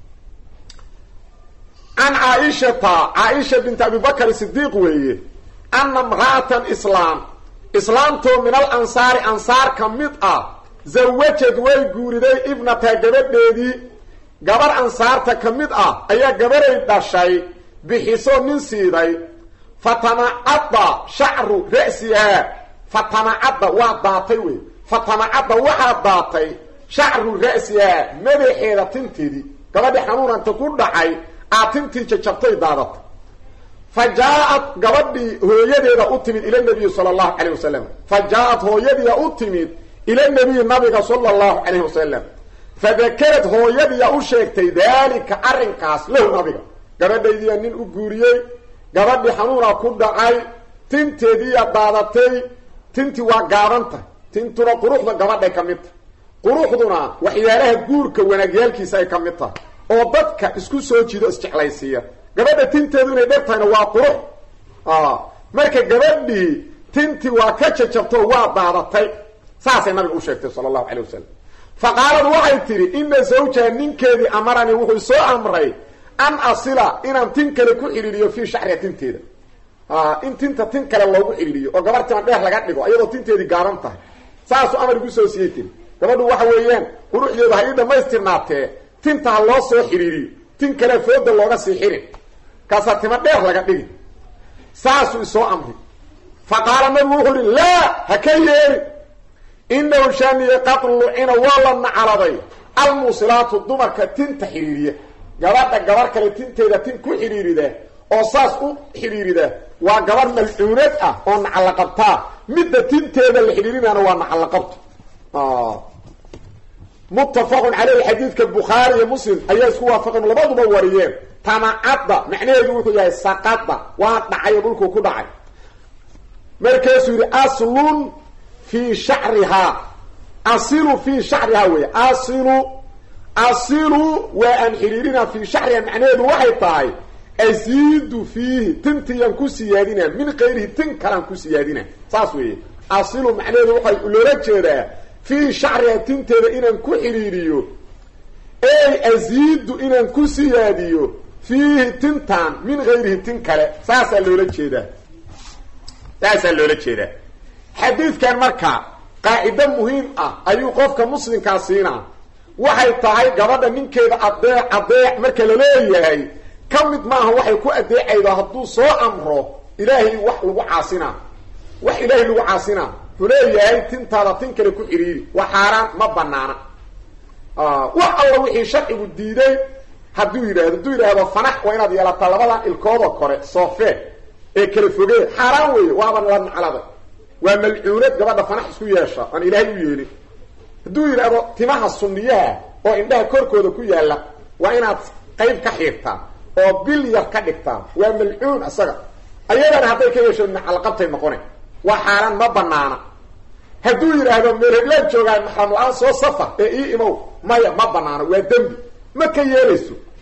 can caaishata caaisha binti abibakr sidiiq weeye ana imra'atan islaam islaamtoo min al ansaari ansaar ka mid ah zawajad way guuriday ibnata gabadheedii gabar ansaarta ka mid ah ayaa gabaray dhashay bixiso nin siiday fatamacadda shacru ra'sihaa fatamacadda waa daatay wey fatamacadda waxaa daatay shacru ra'sihaa madaxeeda tinteedii gabadhii xanuunanta ku dhacay aa tintii jajabtay daadatay fa jaa-ad gabadhii hooyadeeda u timid ila nabiyi sala allahu calayh wasalam fa jaa-ad hooyadiia u timid ila nabiyi nabiga sala allahu calayh wasalam fadakarad hooyadiiya u sheegtay daalika arrinkaas lahu nabiga gabadhaydiiya nin u guuriyey gabadhii xanuuna ku dhacay tinteediiya daadatay tintii waa gaabantah tintuna quruxda gabadhay ka mid tahay quruxduna waxyaalaha guurka wanaagyaalkiisa ay ka mid tahay oo dadka isku soo jido isjeclaysiiya gabadha tinteedu inay dher tahayna waa qurux marka gabadhii tintii waa ka jajabto waa daadatay saasay nabiga u sheegtay sala allahu calay wasalam fa qaalad waxay tidhi ina zawjaha ninkeedii amaranii wuxuu soo amray an asila inaan tin kale ku xidhiiriyo fii shaxriha tinteeda in tinta tin kale loogu xidhiiriyo oo gabar timan dheer laga dhigo iyadoo tinteedii gaaban tahay saasuu amar igu soo siiyey tiri gabadhu waxa weeyaan quruxdeedu ha ii dhammaystirnaatee tinta ha loo soo xidhiiriyo tin kale fooda looga sii xirin kaasaa tima dheer laga dhigi saasuu isoo amri fa qaala nabigu wuxuu ihi laa ha ka yeeli inahu shaniye qad lucina waa la nacaladay almuusilaatu dumarka tinta xidhiiriya gabadha gabar kale tinteeda tin ku xidhiirida oo saas u xidhiirida waa gabar malcuunad ah oo nacallaqabtaa midda tinteeda la xidhiirinana waa nacallaqabto muttafaqun caleyhi xadiidka bukhaari iyo muslim ayaa isku waafaqeen labaduba wariyeen tamacadda macnaheedu wuxuu yahay saqada waa dhacayo dhulkuu ku dhacay markaasuu yidhi aslun fii shacrihaa asilu fii shacrihaa wey asilu asilu waa aan xidhiirina fii shacriha macnaheedu waxay tahay asiidu fiihi tintiyaan ku siyaadina min kayrihi tin kalaan ku siyaadina saas weeye asilu macnaheedu waxay loola jeedaa fii shacriha tinteeda inaan ku xidhiiriyo ey asiidu inaan ku siyaadiyo fiihi tintaan min kayrihi tin kale saasaa loola jeedaa saasaa loola jeedaa xadiidkan marka qaacido muhiim ah ayuu qofka muslimkaa siinaa waxay tahay gabadha ninkeeda adeec adeec marka la leeyahay ka mid maaha waxay ku adeecaydo hadduu soo amro ilaahay wax lagu caasinaa wax ilaahay lagu caasinaa wuxuu leeyahay tintaada tin kale ku xidhiiri waa xaaraan ma banaana wax alla wixii sharcigu diiday hadduu yidhahdo hadduu yidhaahdo fanax waa inaad yeelataa labadan ilkooda kore soofee ee kala fogee xaaraan weeye waaban la nacladay waa malcuunad gabadha fanax isku yeesha aan ilaahay u yeelin hadduu yidhaahdo timaha sunniyaha oo indhaha korkooda ku yaalla waa inaad qayb ka xiirtaa oo bil yar ka dhigtaa waa malcuun isaga ayadana hadday ka yeesho nacalqabtay noqone waa xaaraan ma banaana hadduu yidhaahdo meelheblaan joogaan maxram la-aan soo safar ee ii imow maya ma banaano waa dembi ma ka yeelayso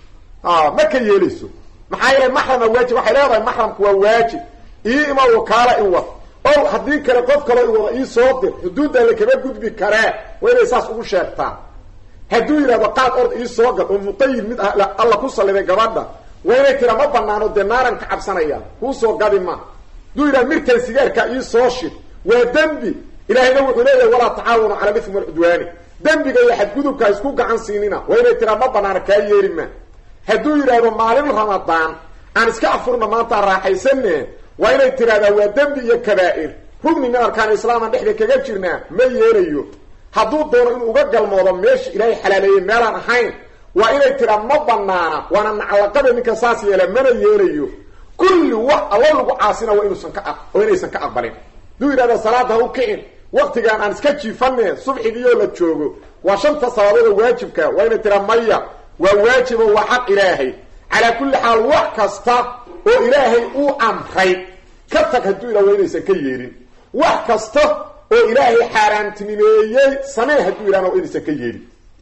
ma ka yeelayso maxaa yeelay maxrama waajib waxay leedahay maxramku waa waajib ii ima wakaala i wad o haddii kale qof kaloo i wada ii soo dir xuduudda la kama gudbi karee waa inay saas ugu sheegtaan hadduu yidhahdo qaad ord ii soo gad oo muqayid mid alla ku salliday gabadha waa inay tira ma banaano dee naaran ka cabsanaya kuu soo gadi ma hadduu yidhahdo mirkan sigaarka ii soo shid waa dembi ilaahayna wuxuu leeyahay walaa tacaawanu cala lithmi walcudwaani dembiga iyo xadgudubka isku gacan siinina waa inay tiraa ma banaano kaa yeeri ma hadduu yidhaahdo maalin ramadaan aan iska afurna maanta raaxaysane waa inay tiraahdaa waa dembi iyo kabaa'ir rugni min arkaan islaaman dhexda kaga jirnaa ma yeelayo hadduu doono inuu uga galmoodo meesha ilaahay xalaaleeyey meelaan ahayn waa inay tiraa ma banaana waana naclaqada ninka saas yeela mana yeelayo kulli wax alla lagu caasina waa inuusan ka oo inaysan ka aqbalin hadduu yidhahda salaada ha u kicin waktigaan aan iska jiifane subxigiiyoo la joogo waa shanta salaadood oo waajibka waa inay tiraa maya waa waajibo waa xaq ilaahay calaa kulli xaal wax kasta oo ilaahay uu amray ka tag hadduu ila waa inaysan ka yeelin wax kasta oo ilaahay xaaraantinimeeyey samee hadduu ilahna waa inaysan ka yeelin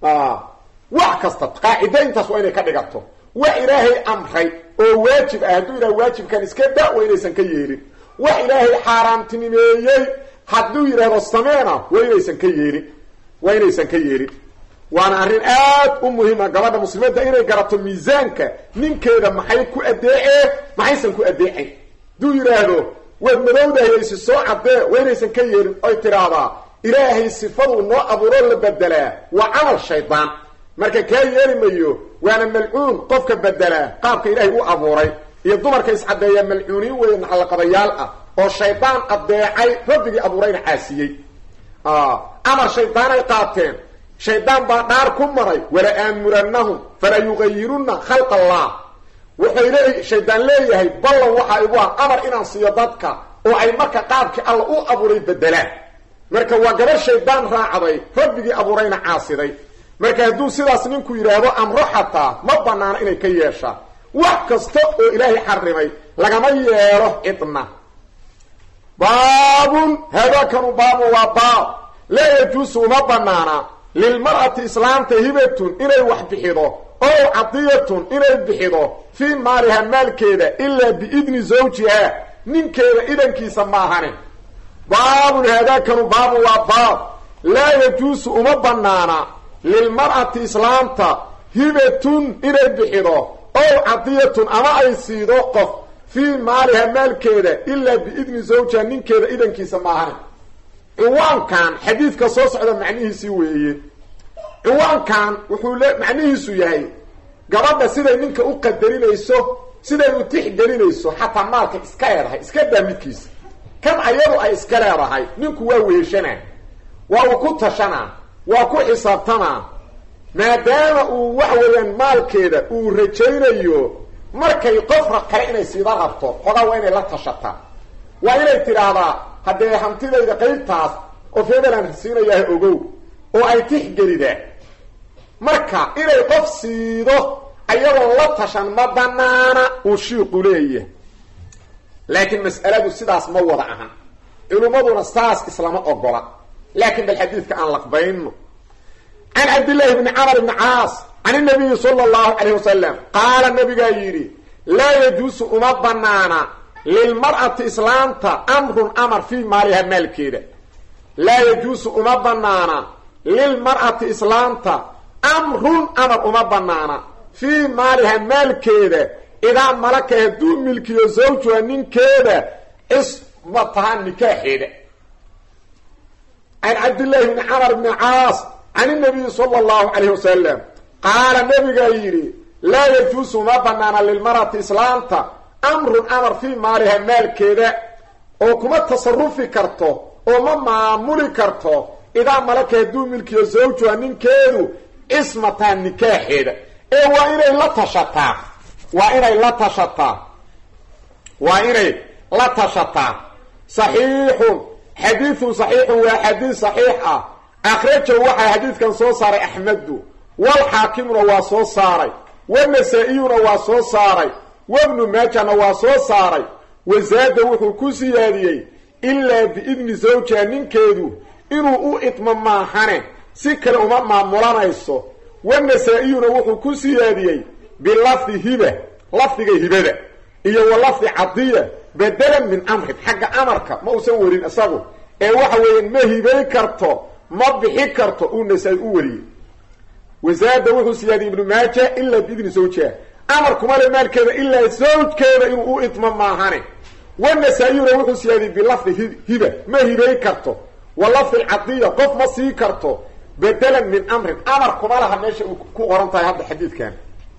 wax kasta qaacida intaas waa inay ka dhigato wax ilaahay amray oo waajib ah hadduu ilaha waajibkan iska da waa inaysan ka yeelin wax ilaahay xaaraantinimeeyey hadduu yidhaahdo sameena waa inaysan ka yeelin waa inaysan ka yeelin waana arrin aad u muhiima gabadha muslimadda inay garato miisaanka ninkeeda maxay ku adeeceen maxaysan ku adeecayn hadduu yidhaahdo waad madowdahayaysi soo caddee waa inaysan ka yeelin oy tidhaahdaa ilaahay sifaduu noo abuuroo la bedelaa waa camal shaydaan marka kaa yeeli mayo waana malcuun qofka bedelaa qaabka ilaahay u abuuray iyo dumarka iscaddeeya malcuuniin weeye naxalaqadayaal ah oo shaydaan adeecay rabbigii abuurayna caasiyey amar shaydaanay qaateen shaydaan baa dhaar ku maray wala aamurannahum fala yugayirunna khalqa allah wuxay leey shaydaan leeyahay ballan waxaa igu ah amar inaan siiyo dadka oo ay marka qaabkii alla u abuuray bedelaan marka waa gabadh shaydaan raacday rabbigii abuurayna caasiday marka hadduu sidaas ninku yidhaahdo amro xataa ma banaano inay ka yeeshaan wax kasta oo ilaahay xarimay lagama yeelo cidna baabun haadaakanu baabun waa baab laa yajuusu uma banaana lilmar'ati islaamta hibatun inay wax bixido ow cadiyatun inay bixido fii maaliha maalkeeda ilaa biidni zawjiha ninkeeda idankiisa maahane baabun haadaakanu baabun waa baab laa yajuusu uma banaana lilmar'ati islaamta hibatun inay bixido ow cadiyatun ama ay siido qof fii maaliha maalkeeda ilaa biidni zawjiha ninkeeda idankiisa maahane ciwaankan xadiidka soo socda macnihiisii weeye ciwaankan wuxuu le macnihiisu yahay gabadha siday ninka u qadarinayso siday u tixgelinayso xataa maalka iska leedahay iska daa midkiisa kan ayadu ay iska leedahay ninku waa weeshanaa waa uu ku tashanaa waa ku xisaabtamaa maadaama uu wax weeyaan maalkeeda uu rajaynayo markay qofra kale inay siida rabto xogaa waa inay la tashataa waa inay tidhaahdaa haddee hantidayda qaybtaas oo febelan siinayaha ogow oo ay tixgelidaa marka inay qof siido ayadoon la tashan ma banaana uu shiiqu leeyahay laakiin mas'aladu sidaas ma wada ahan culimmaduna saas islama ogola laakiin bal xadiidka aan laqbayno can cabdillaahi bni camar bni caas can inabiyi sala allahu calayh wasalam qaala nabigaa yidhi laa yajuusu uma banaana lilmar'ati islaamta amrun amar fii maaliha maalkeeda laa yajuusu uma banaana lilmar'ati islaamta amrun amar uma banaana fii maaliha maalkeeda idaa malaka hadduu milkiyo zawjuha ninkeeda cismataha nikaaxeeda can cabdillaahi bni camar bni caas can inabiyi sala allahu calayh wasalam qaala nabigaa yidhi laa yajuusu uma banaana lilmar'ati islaamta amrun amar fii maaliha maalkeeda oo kuma tasarufi karto oo ma maamuli karto idaa malaka hadduu milkiyo zawjuha ninkeedu cismataa nikaaxeeda ee waa inay la tashataa waa inay la tashataa waa inay la tashataa saxiixun xadiidun saxiixun waa xadiid saxiix ah akhrajahu waxaa xadiidkan soo saaray axmedu walxaakimuna waa soo saaray wanasa-iyuna waa soo saaray wabnu maajana waa soo saaray wasaada wuxuu ku siyaadiyey ilaa biidni zawjiha ninkeedu inuu u idmo maahane si kale uma maamulanayso wanasa-iyuna wuxuu ku siyaadiyey bilafdi hiba lafdiga hibada iyo wa lafdi cadiya bedelan min amrin xagga amarka ma uusan warin isagu ee waxa weeyaan ma hibay karto ma bixi karto uu nasaa-i u wariyey wasaada wuxuu siyaadiyey ibnu maaja ilaa biidni zawjiha amar kuma le maalkeeda ilaa zawjkeeda inuu u idmo maahane wanasaa-iyuna wuxuu siyaadiyey bilafdi hiba ma hibay karto wa lafdi cadiya qof ma sii karto bedelan min amrin amar kuma laha meesha u ku qoran tahay hadda xadiidkan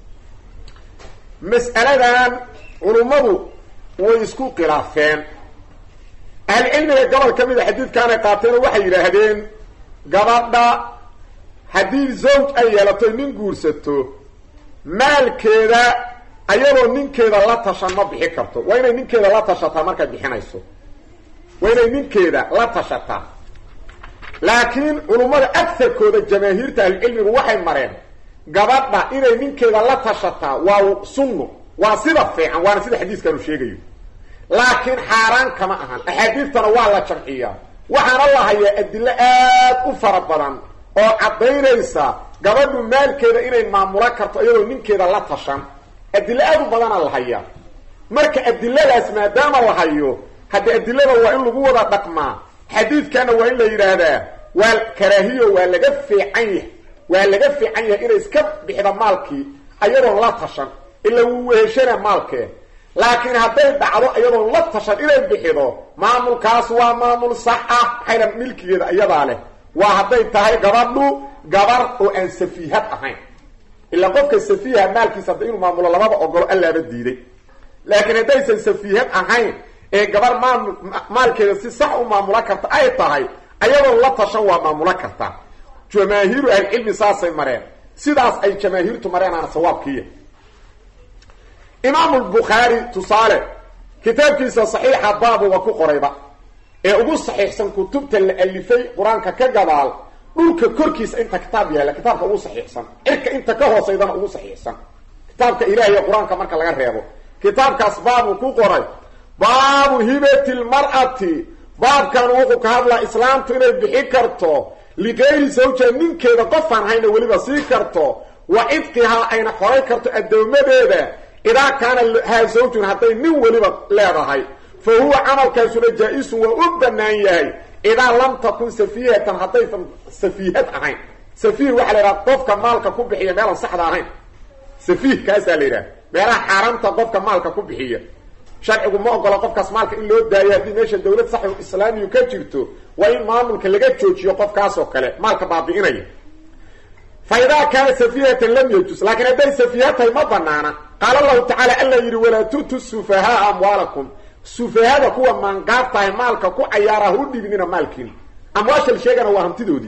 mas'aladan culummadu way isku khilaafeen ahlucilmiga gobol ka mida xadiidkaanay qaateen oo waxay yidhaahdeen gabadha haddii zawj ay yeelato nin guursato maalkeeda ayadoo ninkeeda la tashan ma bixi karto waa inay ninkeeda la tashataa markay bixinayso waa inay ninkeeda la tashataa laakiin culummada agarkooda jamaahiirta ahlucilmigu waxay mareen gabadha inay ninkeeda la tashataa waa sunno waa sida fiican waana sida xadiiskanu sheegayo laakiin xaaraan kama ahan axaadiistana waa la jamciyaa waxaana la hayaa adilo aad u fara badan oo caddaynaysa gabadhu maalkeeda inay maamulo karto iyadoo ninkeeda la tashan adilo aad u badana la hayaa marka adiladaas maadaama la hayo haddi adilada waa in lagu wada dhaqmaa xadiidkana waa in la yidhaahdaa waa karaahiyo waa laga fiican yahay waa laga fiican yahay inay iska bixda maalkii ayadoon la tashan ila wuu weheshana maalkee laakiin hadday dhacdo iyadoon la tashan inay bixido maamulkaas waa maamul sax ah maxayna milkigeeda iyadaa leh waa hadday tahay gabadhu gabar oo aan safiihad ahayn ilaa qofka safiiha maalkiisa hadda inuu maamulo labada ogolo allaaba diiday laakiin haddaysan safiihad ahayn ee gabar maamul maalkeeda si sax u maamulo karta ay tahay ayadoon la tashan waa maamulo karta jamaahiiru ahlicilmi saasay mareen sidaas ay jamaahiirtu mareenaana sawaabkiiya imaamu lbukhaari tusaale kitaabkiisa saxiixa baabuba ku qorayba ee ugu saxiixsan kutubta la alifay qur-aanka ka gadaal dhulka korkiisa inta kitaab yaalla kitaabka ugu saxiixsan cirka inta ka hoosaydana ugu saxiixsan kitaabka ilahiy qur-aanka marka laga reebo kitaabkaas baabuu ku qoray baabu hibati lmar'ati baabkan wuxuu ka hadlaa islaamtu inay bixi karto ligayri zawja ninkeeda qofaan hayna weliba sii karto wa cidqihaa ayna xoray karto addoomadeeda idaa kaana haa zawjun hadday nin weliba leedahay fa huwa camalkaasuna jaa-isun waa u bannaan yahay idaa lam takun safihatan haddaysan safiihad ahayn safiih waxaa la yidhaha qofka maalka ku bixiya meelaan saxda ahayn safiih kaasaa la yidhaha meelaha xaaraamta qofka maalka ku bixiya sharcigu ma ogola qofkaas maalka in loo daayo haddii meesha dawlad sax islaamiyu ka jirto waa in maamulka laga joojiyo qofkaas oo kale maalka baabi'inaya fa idaa kaana safihatan lam yajus laakiin hadday safiiha tahay ma banaana qaala allahu tacaala alla yidhi walaa tu'tu sufahaaa amwaalakum sufahada kuwa maangaab tahay maalka ku cayaara ha u dhibnina maalkiina amwaashal sheegana waa hantidoodii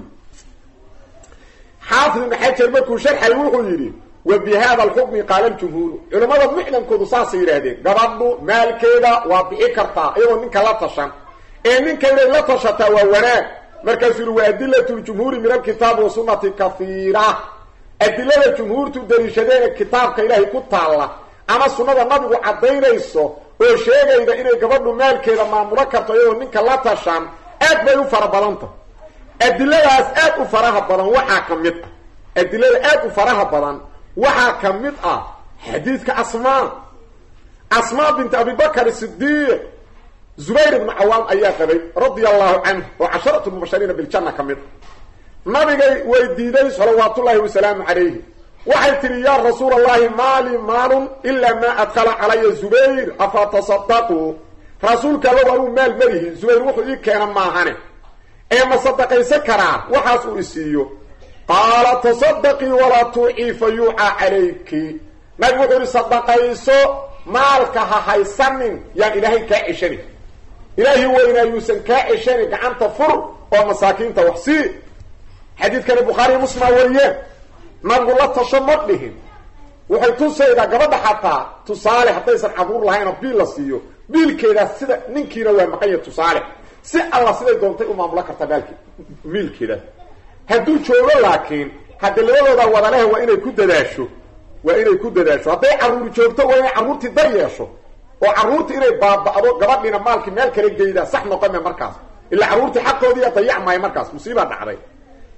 xaafid ibnu xajar markuu sharxay wuxuu yidhi wa bi hada alxukmi qaala ljumhuuru culimmada muxdankoodu saasay yidhaahdeen gabadhu maalkeeda waa bixi kartaa iyadoo ninka la tashan ee ninka inay la tashataa waa wanaag markaasuu yihi wa adilatu ljumhuuri min alkitaabi wa sunnati kafiira adilada jumhuurtu daliishadeena kitaabka ilaahay ku taalla ama sunnada nabigu caddaynayso oo sheegayda inay gabadhu maalkeeda maamulo karto iyadoo ninka la tashan aad bay u fara badanta adiladaas aad u faraha badan waxaa ka mid ah adilada aad u faraha badan waxaa ka mid ah xadiidka asmaa asmaa bint abibakar sidiiq zubayr ibnu cawaam ayaa qabay radia allahu canhu oo casharatu mubashariina biljanna ka mid a nabigay weydiiday salawaatullaahi wasalaamu calayhi waxay tidhi yaa rasuul allahi maali maalun ilaa maa adkhala calaya zubayr afa tasadaquu rasuulka allow anuu maal malihi zubayr wuxuu ii keena maahane ee ma sadaqaysan karaa waxaas uu isiiyo qaala tasadaqii walaa tuucii fa yuucaa calayki nabigu wuxuu ihi sadaqayso maalka ha haysanin yaan ilaahay kaa ceshanin ilaahi weynaa yuusan kaa ceshanin gacanta fur oo masaakiinta wax sii xadiidkani bukhaariy muslima wariyeen nabigu la tasho ma dhihin waxay tusaydaa gabadha xataa tusaale haddaysan caruur lahayn oo biil la siiyo biilkeedaas sida ninkiina waa maqanya tusaale si alla siday doontay u maamulo kartaa maalki miilkeedaas hadduu joogo laakiin haddi labadooda wadalehe waa inay ku dadaasho waa inay ku dadaasho hadday carruur joogto waa inay carruurtii dar yeesho oo carruurtii inay baaba'do gabadhiina maalkii meel kala geydaa sax noqome markaas ilaa carruurtii xaqoodiiya dayac maayo markaas musiibaa dhacday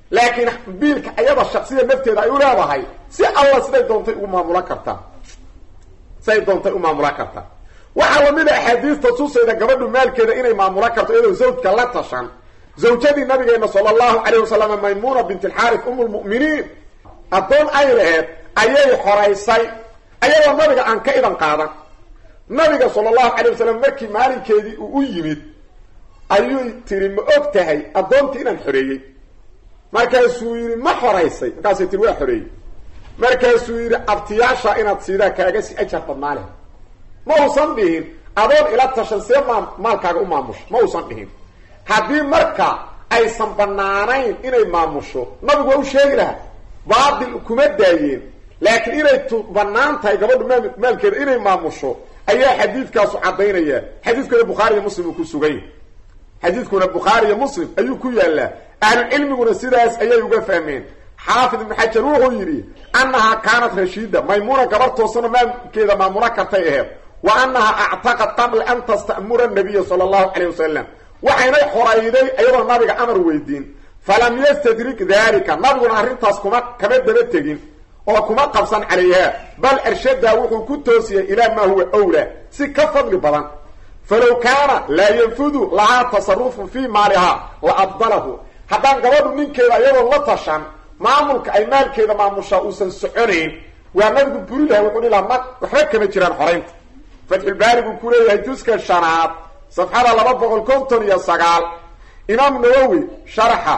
laakiin biilka ayada shaksida nafteeda ay u leedahay si alla siday doontay ugu maamulan kartaa siday doontay u maamulan kartaa waxaa lamid a axaadiista tusayda gabadhu maalkeeda inay maamulan karto iyadoo zawjka la tashan zawjadii nabigeena sala allahu calayh wasalam maymuna bint alxaaris um lmu'miniin addoon ay laheed ayay xoraysay ayadoo nabiga aan ka idan qaadan nabiga sala allahu calayh wasalam markii maalinkeedii uu u yimid ayuu tiri ma og tahay addoontii inaan xoreeyey markaasuu yidhi ma xoraysay markaasay tiri waa xoreeyey markaasuu yidhi abtiyaasha inaad siidaa kaaga si ajar badnaa leh ma uusan dhihin adoon ila tashan see maa maalkaaga u maamusho ma uusan dhihin haddii marka aysan banaanayn inay maamusho nabigu waa u sheegi lahaa baatil kuma daayeen laakiin inay t banaan tahay gabadhu maal maalkeeda inay maamusho ayaa xadiidkaasu caddaynaya xadiidkuna bukhaari iyo muslim uu ku sugan yahy xadiidkuna bukhaari iyo muslim ayuu ku yaallaa ahlucilmiguna sidaas ayay uga fahmeen xaafid ibnu xajar wuxuu yidhi annahaa kaanat rashiida maymuuna gabar toosano maalkeeda maamula kartay aheed wa annahaa actaqad qabla an tastamura nabiya sala allahu calayh wasalam waxaynay xorayday iyadoo nabiga amar weydiin falam yastadrik dalika nabiguna arrintaas kuma kama daba tegin oo kuma qabsan calayha bal arshadaa wuxuu ku toosiyey ilaa maa huwa wlaa si ka fadli badan falow kaana laa yanfudu lahaa tasarufun fii maalihaa la abdalahu haddaan gabadhu ninkeeda iyadoo la tashan maamulka ay maalkeeda maamushaa uusan soconayn waa nabigu buri laha wuxuu hi laha ma waxba kama jiraan xoraynta fatxulbaari buu ku leeyahay juska shanaad safxada laba boqol konton iyo sagaal imaam nawowi sharaxa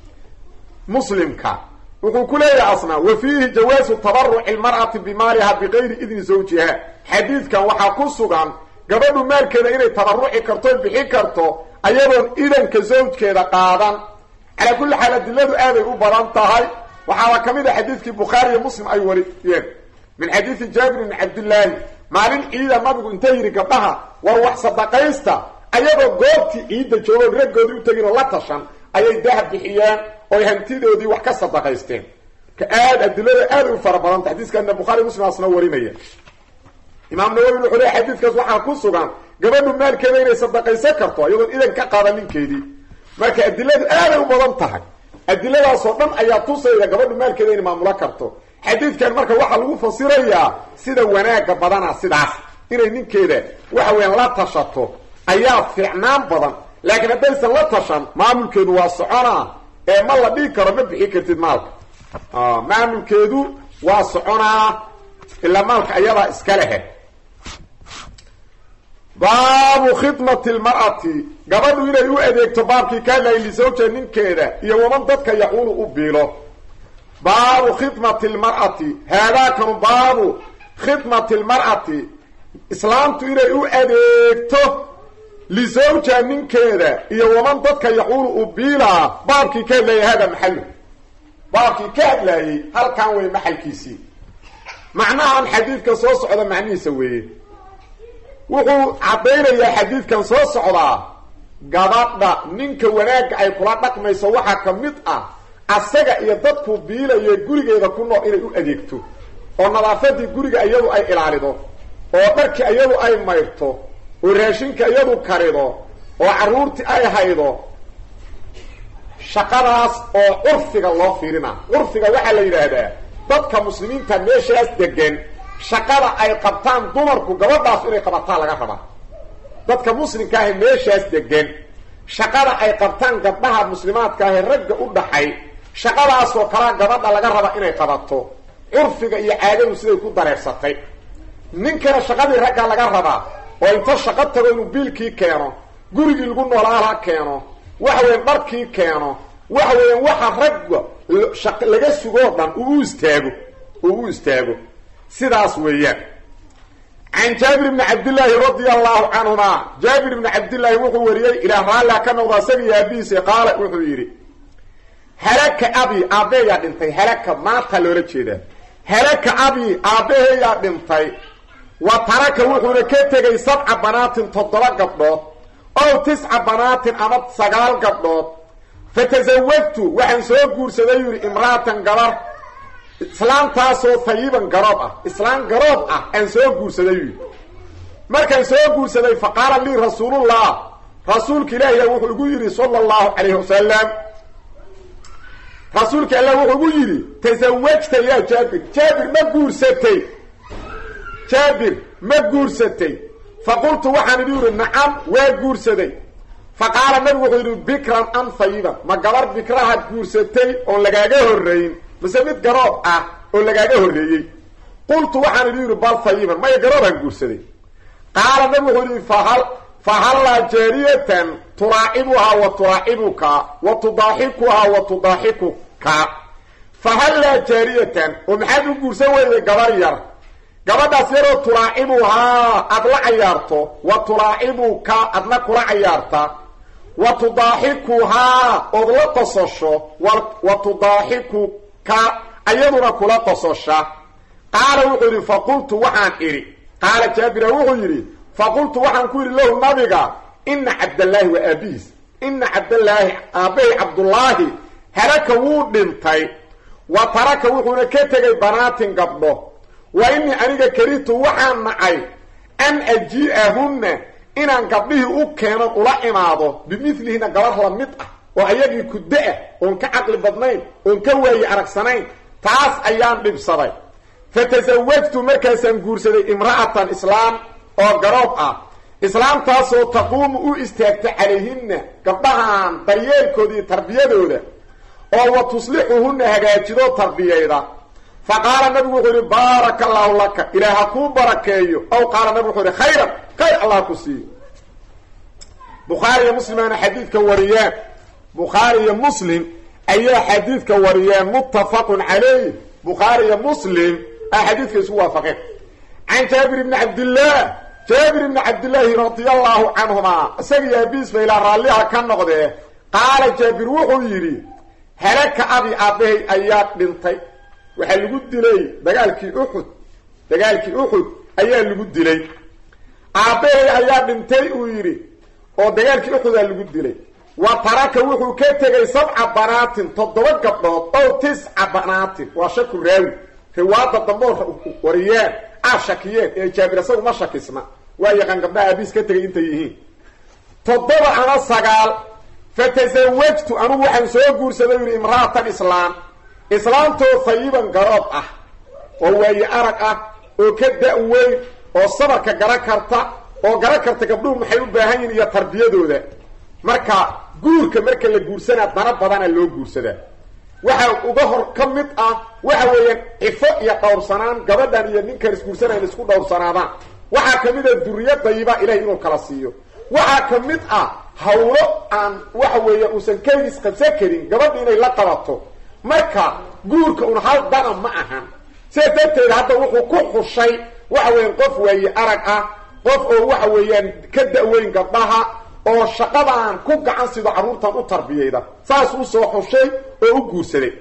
muslimka wuxuu ku leeyahay asna wa fiihi jawaasu tabaruci lmar'ati bimaaliha bigayri idni zawjiha xadiidkan waxaa ku sugan gabadhu maalkeeda inay tabaruci karto bixi karto ayadoon idanka zawjkeeda qaadan calaa kulli xaal adiladu aaday u badan tahay waxaaba ka mid a xadiidkii bukhaari iyo muslim ay wariyeen min xadiidi jaabir bni cabdillaahi maalin ciida nabigu inta yidhi gabdhaha war wax sadaqaysta ayadoo goobtii ciidda joogoon raggoodii u tegin oo la tashan ayay dahab bixiyeen oy hantidoodii wax ka sadaqaysteen ka aad adilada aaday u fara badanta xadiiskaana bukhaari muslim asna warinaya imaam nawowi wuxuu leey xadiidkaas waxaa ku sugan gabadhu maalkeeda inay sadaqaysan karto iyadoon idan ka qaadan ninkeedii marka adiladu aaday u badan tahay adiladaasoo dhan ayaa tusayda gabadhu maalkeeda inay maamulo karto xadiidkan marka waxaa lagu fasirayaa sida wanaagga badana sidaas inay ninkeeda waxa weeyaan la tashato ayaa fiicnaan badan laakiin haddaysan la tashan maamulkeedu waa soconaa ee ma la dhigi karo ma bixi kartid maalka maamulkeedu waa soconaa ilaa maalka ayadaa iska lehe baabu khidmati lmar'ati gabadhu inay u adeegto baabkii ka hadlayay lisawja ninkeeda iyo waman dadka yaquulu u biilo baabu khidmati lmar'ati haadaakanu baabu khidmati lmar'ati islaamtu inay u adeegto lisawja ninkeeda iyo waman dadka yaquulu u biilaa baabkii ka hadlayay hada maxalu baabkii ka hadlaayey halkan wey maxalkiisii macnahan xadiidka soo socda macnihiisa weeye wuxuu caddaynayaa xadiidkan soo socdaa gabadha ninka wanaagga ay kula dhaqmayso waxaa ka mid ah asaga iyo dadku biilayo gurigeeda ku nool inay u adeegto oo nadaafadii guriga iyadu ay ilaalido oo dharkii iyadu ay mayrto oo raashinka iyadu karido oo carruurtii ay haydo shaqadaas oo curfiga loo fiirina curfiga waxaa la yidhaahdaa dadka muslimiinta meeshaas degan shaqada ay qabtaan dumarku gabadhaas inay qabataan laga rabaa dadka muslimka ahe meeshaas degan shaqada ay qabtaan gabdhaha muslimaadka ahe ragga u dhaxay shaqadaasoo kalaa gabadha laga raba inay qabato curfiga iyo caadadu siday ku dareersatay ninkana shaqadii ragga laga rabaa oo inta shaqo tago inuu biilkii keeno gurigii lagu noolaala keeno waxa weyan dharkii keeno waxa weeyaan waxa ragga laga sugoo dhan uu u istaago uu u istaago sidaas weeyaan can jaabir bni cabdillaahi radia allahu canhuma jaabir bni cabdillaahi wuxuu wariyey ilaa raallia ka noqda isaga iyo aabihiisa qaala wuxuu yidhi halaka abi aabbeeyaa dhintay halaka maanta loola jeedaa halaka abi aabbaheeyaa dhintay wa taraka wuxuuna ka tegay sabca banaatin toddoba gabdhood ow tisca banaatin ama sagaal gabdhood fa tasawajtu waxaan soo guursaday yidhi imra'atan gabar islaamtaasoo tayiban garoob ah islaam garoob ah aan soo guursaday yidhi markaan soo guursaday fa qaala lii rasuulullah rasuulka ilaahiya wuxuu igu yidhi sala allahu calayhi wasalam rasuulka alla wuxuu gu yidhi tasawajta yaa jaabir jaabir ma guursatay jaabir ma guursatay faqultu waxaan idhi yidhi nacam waa guursaday fa qaala nabigu wuxuu yidhi bikran am fayiban ma gabar bikrahaad guursatay oon lagaaga horrayn mise mid garoob ah oo lagaaga horreeyey qultu waxaan idhi yidhi bal fayiban maya garoobaan guursaday qaala nabigu wuxuu yidhi fahal fahallaa jaariyatan turaacibuhaa wa turaacibuka wa tudaaxikuhaa wa tudaaxikuka fahallaa jaariyatan oo maxaad u guursan weyday gabar yar gabadhaas yaroo tulaacibuhaa aad la cayaarto wa tulaacibuka adna kula cayaarta wa tudaaxikuhaa ood la qososho wa tudaaxikuka ayaduna kula qososha qaala wuxuu yidhi faqultu waxaan idhi qaala jaabira wuxuu yidhi faqultu waxaan ku yidhi lahu nabiga ina cabdallaahi waa aabihiis ina cabdallaahi aabbahay cabdullaahi halaka wuu dhintay wa taraka wuxuuna ka tegay banaatin gabdho wa inii aniga karihtu waxaan nacay an ajii'ahunna inaan gabdhihii u keeno ula imaado bimidlihina gabar la mid ah oo ayagii kuddo ah oon ka caqli badnayn oon ka waaye aragsanayn taas ayaan dhibsaday fa tasawajtu markaasaan guursaday imra'atan islaam oo garoob ah islaamtaasoo taquumu u istaagta calayhinna gabdhahan daryeelkooda iyo tarbiyadooda oo wa tuslixuhunna hagaajidoo tarbiyayda fa qaala nabigu wuxuu yidhi baaraka allaahu laka ilaah ha kuu barakeeyo ow qaala nabigu wuxuu yidhi khayran khayr allah ku siiyo bukhaari iyo muslimaana xadiidka wariyaan bukhaari iyo muslim ayaa xadiidka wariyeen muttafaqun calayh bukhaari iyo muslim a xadiidka isku waafaqeen can jaabir ibni cabdillaah jaabir ibni cabdillaahi radia allaahu canhumaa isagiyo abiis ba ilaa raalliha ka noqdee qaala jaabir wuxuu yidhi halaka abi aabbahay ayaa dhintay waxaa lagu dilay dagaalkii uxud dagaalkii uxud ayaa lagu dilay aabbahay ayaa dhintay uu yidhi oo dagaalkii uxudaa lagu dilay wa taraka wuxuu ka tegay sabca banaatin toddoba gabdhood ow tisca banaatin waa shaku raawi riwaada damboor wariyeen aa shakiyeen ee jaabir isagu ma shakisna waa yaqaan gabdhaha aabiis ka tegay intay yihiin toddoba ama sagaal fa tasawajtu anugu waxaan soo guursaday yidhi imra'atan islaam islaamtoo fayiban garoob ah oo waaye arag ah oo ka da-weyn oo sabarka gara karta oo gara karta gabdhuhu maxay u baahan yihin iyo tarbiyadooda marka guurka marka la guursanaa dana badana loo guursadaa waxa uga hor ka mid ah waxa weeyaan cifo iyo dhowrsanaan gabadhan iyo ninkan isguursanayn isku dhowrsanaadaan waxaa ka mid ah duriya dayiba ilahay inuu kala siiyo waxaa ka mid ah hawlo aan waxa weeya uusan keligiis qabsan karin gabadha inay la qabato marka guurka un hal dana ma ahan sidaa darteed hadda wuxuu ku xushay waxa weeyaan qof waaye arag ah qof oo waxa weeyaan ka da-weyn gabdhaha oo shaqadaan ku gacan sido carruurtan u tarbiyayda saas uu soo xushay oo u guursaday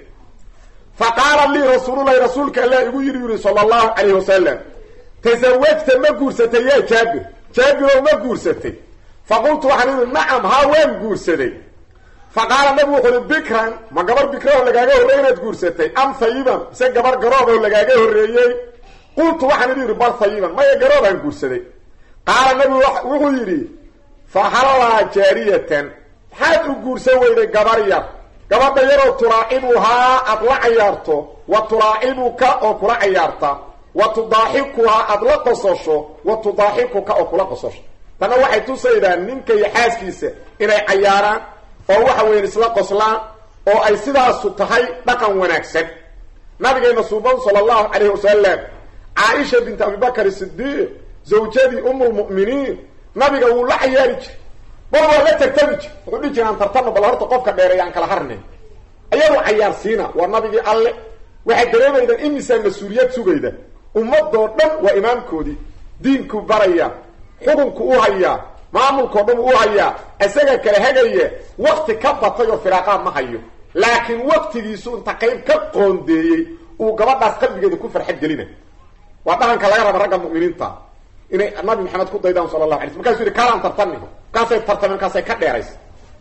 fa qaala lii rasuululahi rasuulka allah igu yidhi yidhi sala allahu calayhi wasalam tasawajta ma guursatay yaa jaabir jaabiroo ma guursatay fa qultu waxaan idhi nacam haa waan guursaday fa qaala nabigu wuxu uhi bikran ma gabar bikraoo lagaaga horreey inaad guursatay am hayiban mise gabar garooboo lagaaga horreeyey qultu waxaan idhi yidhi bal hayiban maya garoobaan guursaday qaala nabigu wuxuu yidhi fa hallaa jaariyatan maxaad u guursan weyday gabar yar gabadha yaroo tulaacibuhaa aad la cayaarto wa tulaacibuka oo kula cayaarta wa tudaaxikuhaa aad la qososho wa tudaaxikuka oo kula qososho tanna waxay tusaydaa ninka iyo xaaskiisa inay cayaaraan oo waxa weyan isla qoslaan oo ay sidaasu tahay dhaqan wanaagsan nabigeena suuban sala allahu calayhi wasalam caaisha binti abibakar sidiiq zawjadii umulmu'miniin nabiga wuu la cayaari jiray bal waa la tartami jir wuxuu dhihi jira aan tartano bal horta qofka dheereeya aan kala harnay ayadu cayaarsiina waa nabigii alle waxay dareemaydaan imisaa mas-uuliyad sugayda ummadoo dhan waa imaamkoodii diinku baraya xukunku u hayaa maamulkao dhan u hayaa isaga kala hagaya wakti ka batay oo firaaqaad ma hayo laakiin waktigiisu inta qayb ka qoondeeyey uu gabadhaas qalbigeeda ku farxad gelina waa dhaqanka laga raba ragga mu'miniinta inay nabi maxamed ku daydaan sala allahu alay sl markaasuu yihi kaalaan tartani markaasay tartameen markaasay ka dheeraysa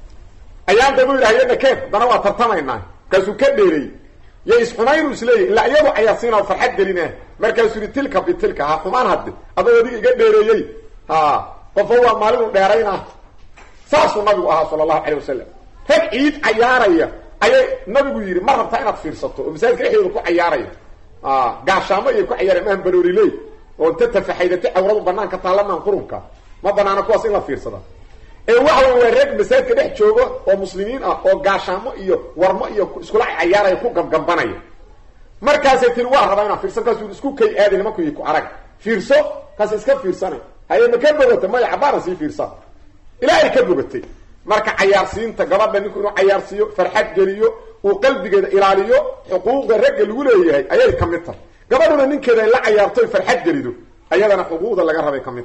ayaan daba yidhi hayana keen haddana waa tartamaynaa markaasuu ka dheereeyey yo isxumaynu isleeyahy ilaa iyadu cayaarsiina farxad gelina markaasuu yihi tilka bitilka ha xumaan hadde adoo adiga iga dheereeyey ha qofo waa maalinu dheerayna saasuu nabigu ahaa sala allahu calay wasalam rag ciid cayaaraya ayay nabigu yidhi ma rabtaa inaad fiirsato oo masaajidka dhexdooda ku cayaaraya gaashaamo ayay ku cayaarayan maahan barooliley oo inta tafaxaydatay cawradu banaanka taalamaan qurunka ma banaana kuwaas in la fiirsada ee waxa wey waa reeg masaajidka dhex joogo oo muslimiin ah oo gaashaamo iyo warmo iyo iskula cayaaraya ku gabgambanaya markaasay tiri waa rabaa inaan fiirsan kaas isku kay aadi nimankuyi ku arag fiirso kaas iska fiirsanay haye ma ka bogata maya cabaaran sii fiirsa ilaa ay ka bogatay marka cayaarsiinta gabadha ninku inuu cayaarsiiyo farxad geliyo uu qalbigeeda ilaaliyo xuquuqda ragga lagu leeyahay ayay ka mid tahay gabadhuna ninkeeda ay la cayaarto farxad gelido ayadana xuquuqda laga rabay ka mid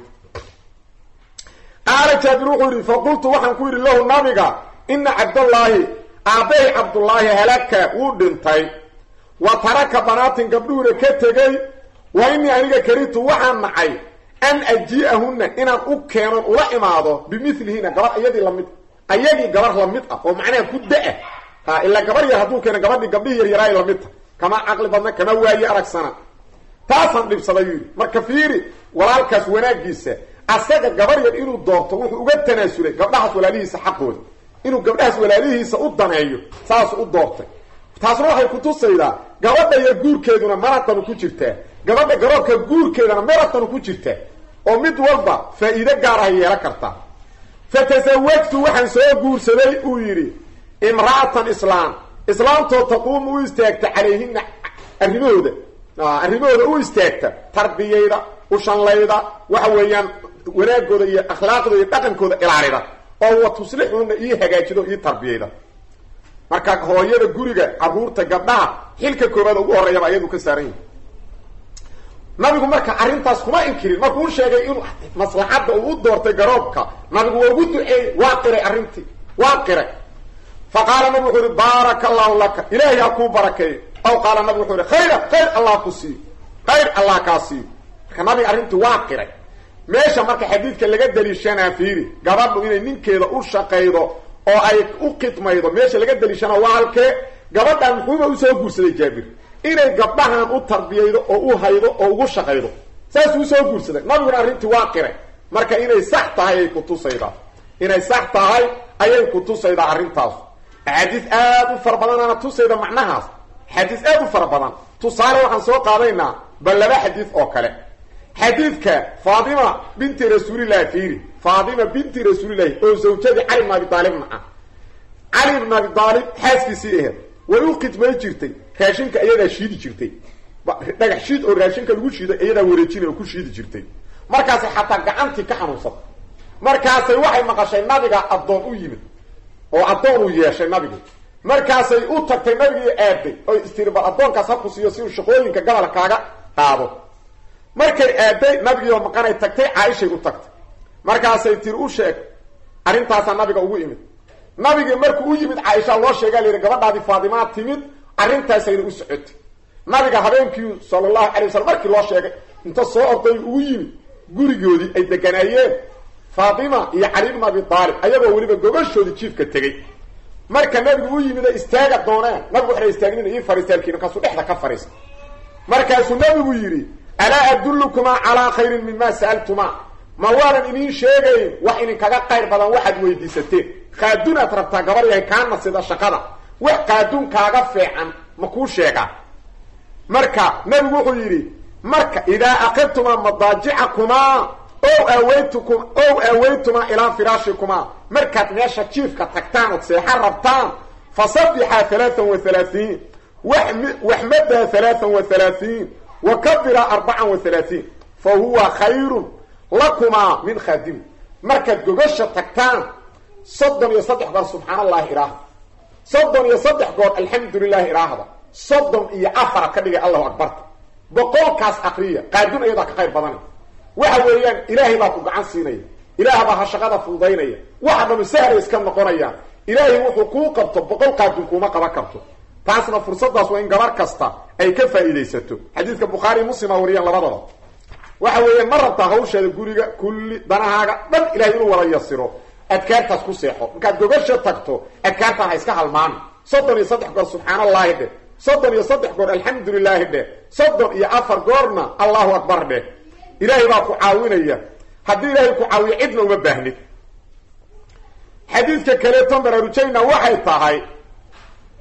tahay qaala jaabir wuxuu yidhi faqultu waxaan ku yidhi lahu nabiga ina cabdallaahi aabbahay cabdullaahi halaka wuu dhintay wa taraka banaatin gabdhuhuna ka tegey wa inii aniga karitu waxaan nacay an ajii'ahunna inaan u keenon ula imaado bimilihina gabar iyadii lamid ayagii gabar lamid ah oo macnaha ku da-a ha ilaa gabar yar hadduu keeno gabadhii gabdhihii yaryaraay lamid ta kama caqli badna kama waaye aragsana taasaan dhibsaday yuu yidhi marka fiiri walaalkaas wanaagiisa asaga gabar yar inuu doorto wuxuu uga tanaasulay gabdhahaas walaalihiisa xaqooda inuu gabdhahaas walaalihiisa u daneeyo saasu u doortay taasna waxay kutusaydaa gabadha yar guurkeeduna maratanu ku jirtaa gabadha garoobka guurkeedana maratanu ku jirtaa oo mid walba faa-iido gaar ahay yeelan kartaa fa tasawajtu waxaan soo guursaday uu yidhi imra'atan islaam islaamtoo taquumu u istaagta calayhina arrimahooda arrimahooda u istaagta tarbiyayda ushanlayda waxa weeyaan wanaagooda iyo akhlaaqdooda iyo dhaqankooda ilaalida oo wa tuslixuuna ii hagaajido ii tarbiyayda marka hooyada guriga caruurta gabdhaha xilka koobaad ugu horreeyaba ayadu ka saaran yihi nabigu marka arrintaas kuma inkirin markuu sheegay inuu maslaxadda uu u doortay garoobka nabigu waa ugu duceeyey waa qiray arrintii waa qiray fa qaala nabigu wuxuu yihi baaraka allahu laka ilaahay ha kuu barakeeyo aw qaala nabigu wuxuu yihi khayra khayr allah ku siiyo khayr allah kaa siiyo marka nabiga arrintii waa qiray meesha marka xadiidka laga daliishanaa fiiri gabadhu inay ninkeeda u shaqaydo oo ay u khidmaydo meesha laga daliishana waa halkee gabadhan muxuuba usoo guursaday jaabir inay gabdhahan u tarbiyaydo oo u haydo oo ugu shaqaydo saasuu usoo guursaday nabiguna arrintii waa qiray marka inay sax tahay ay kutusaydaa inay sax tahay ayay kutusaydaa arrintaas axaadiis aad u fara badanaana tusayda macnahaas xadiis aad u fara badan tusaale waxaan soo qaadaynaa bal laba xadiis oo kale xadiidka faatima binti rasuulillahi fiiri faatima binti rasuulillahi oo zawjadii cali bn abi aalibna ah cali bn abi aalib xaaskiisii aheed way u khidmay jirtay raashinka iyadaa shiidi jirtay dhagax shiid oo raashinka lagu shiiday iyadaa wareejinay oo ku shiidi jirtay markaasay xataa gacantii ka xanuunsatay markaasay waxay maqashay nabiga addoon u yimid oo addoon uu yeeshay nabigi markaasay u tagtay nabigii aaday oy istiri bal addoonkaas ha ku siiyo si uu shaqooyinka gabal kaaga qaado markay aaday nabigiioo maqanay tagtay caaishay u tagtay markaasay tiri u sheeg arrintaasaa nabiga ugu imid nabigii markuu u yimid caaisha loo sheegaa la yidhi gabadhaadii faadimaa timid arrintaasayna u socotay nabiga habeenkii sala allahu calay wasalam markii loo sheegay inta soo orday ugu yimid gurigoodii ay deganaayeen faatima iyo cali bn abi aalib ayagoo weliba gobashoodii jiifka tegey marka nabigu u yimid ay istaaga dooneen nabigu waxna istaagnin ii fariistaalkii markaasuu dhexda ka fariista markaasuu nabigu yidhi alaa adullukumaa calaa khayrin mima sa'altumaa ma waanan idiin sheegayn wax idinkaga qayr badan waxaad weydiisateen qaaduun aad rabtaa gabar yahay kaana sida shaqada wax qaaduun kaaga feecan ma kuu sheegaa marka nabigu wuxuu yidhi marka idaa aqadtumaa madaajicakumaa ow aaweytukum ow aaweytumaa ilaa firaashikumaa markaad meesha jiifka tagtaan ood seexa rabtaan fasabixaa halaaan wa halaahiin waxmadaa halaaan wa halaahiin wa kabira arbacan wa halaahiin fa huwa khayrun lakumaa min khaadimi markaad gogasha tagtaan soddon iyo saddex goor subxaan allahi idhaahda soddon iyo saddex goor alxamdu lilahi idhaahda soddon iyo afaraad ka dhigay allahu akbarta boqolkaas akriya qaadun ayadaa ka qayr badanay waxa weeyaan ilaahay baa ku gacan siinaya ilaah baa ha shaqada fududaynaya waxa dhanu sahla iska noqonayaan ilaahay wuxuu kuu qabto boqol qaadun kuuma qaban karto taasna fursadaas waa in gabar kasta ay ka faa'iidaysato xadiidka bukhaari muslima wariyaan labadaba waxa weeyaan ma rabtaa hawshaada guriga kulli danahaaga dhan ilahay inuu wada yasiro adkaartaas ku seexo markaad gogasha tagto adkaartaan ha iska halmaami soddon iyo saddex goor subxaan allahi dheh soddon iyo saddex goor alxamdu lilaahi dheh soddon iyo afar goorna allahu akbar dheh ilaahay baa ku caawinaya haddii ilaahay ku caawiyo cidna uma baahnid xadiidka kaleeton baraarujayna waxay tahay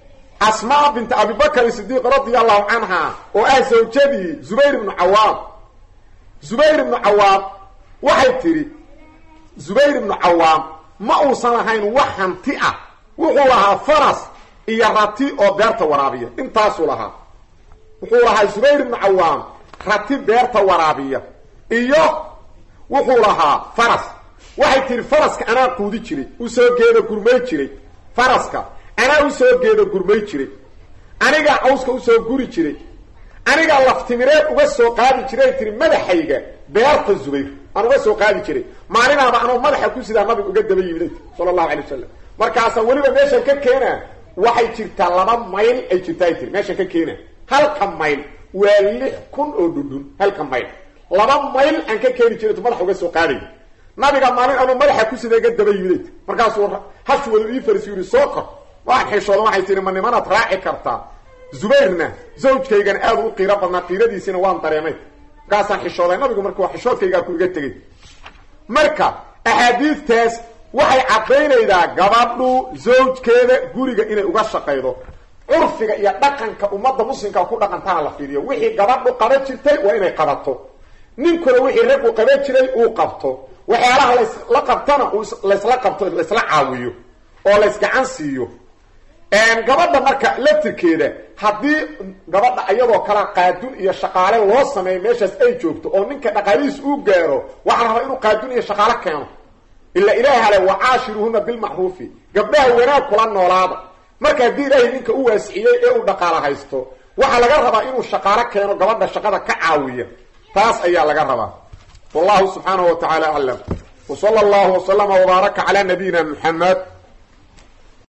asmaa binti abibakr sidiiq radia allahu canha oo ah zawjadii zubayr ibnu cawaam zubayr ibnu cawaam waxay tidhi zubayr ibnu cawaam ma uusan lahayn wax hanti ah wuxuu lahaa faras iyo rati oo beerta waraabiya intaasuu lahaa wuxuu lahaa zubayr ibnu cawaam rati beerta waraabiya iyo wuxuu lahaa faras waxay tihi faraska anaa quudi jiray usoo geeda gurmay jiray faraska anaa usoo geeda gurmay jiray anigaa cawska usoo guri jiray anigaa laftimireed uga soo qaadi jiray tihi madaxayga beerta zubayr aan uga soo qaadi jiray maalinaaba anoo madaxa ku sidaa nabiga uga daba yimid sala allahu alay wasalam markaasaa weliba meeshan ka keena waxay jirtaa laba mayl ay jirtaa ay tiri meeshan ka keena halka mayl waa lix kun oo dhundhun halka mayl laba mayl aan ka keeni jiray madaxa uga soo qaaday nabiga maalin anuu madaxa ku sida iga daba yimid markaasuu hashi wada ii farisi yidhi soo kor waan xishooda waxay tihi ma nimanaad raaci kartaa zubayrna zawjkaygana aada u qiiro badnaa qiiradiisina waan dareemay markaasaan xishooday nabigu marka waa xishoodkaygaa ku iga tegay marka axaadiidtaas waxay caddaynaydaa gabadhu zawjkeeda guriga inay uga shaqaydo curfiga iyo dhaqanka ummadda muslimka ku dhaqantana la fiiriyo wixii gabadhu qaban jirtay waa inay qabato ninkuna wixii raggu qaban jiray uu qabto waxyaalaha lasla qabtana laysla qabto laysla caawiyo oo laysgacan siiyo gabadha marka laftirkeeda haddii gabadha iyadoo kala qaadun iyo shaqaale loo sameeyo meeshaas ay joogto oo ninka dhaqaalihiis uu gaaro waxaa la rabaa inuu qaadun iyo shaqaale keeno ila ilaahi ale wacaashiruhuna bilmacruufi gabdhaha wanaag kula noolaada marka haddii ilaahay ninka u waasiciyey ee uu dhaqaalo haysto waxaa laga rabaa inuu shaqaalo keeno gabadha shaqada ka caawiya taas ayaa laga rabaa wallahu subxaanahu wa tacaala aclam wsala allahu waslama wbaaraka calaa nabiyina muxamed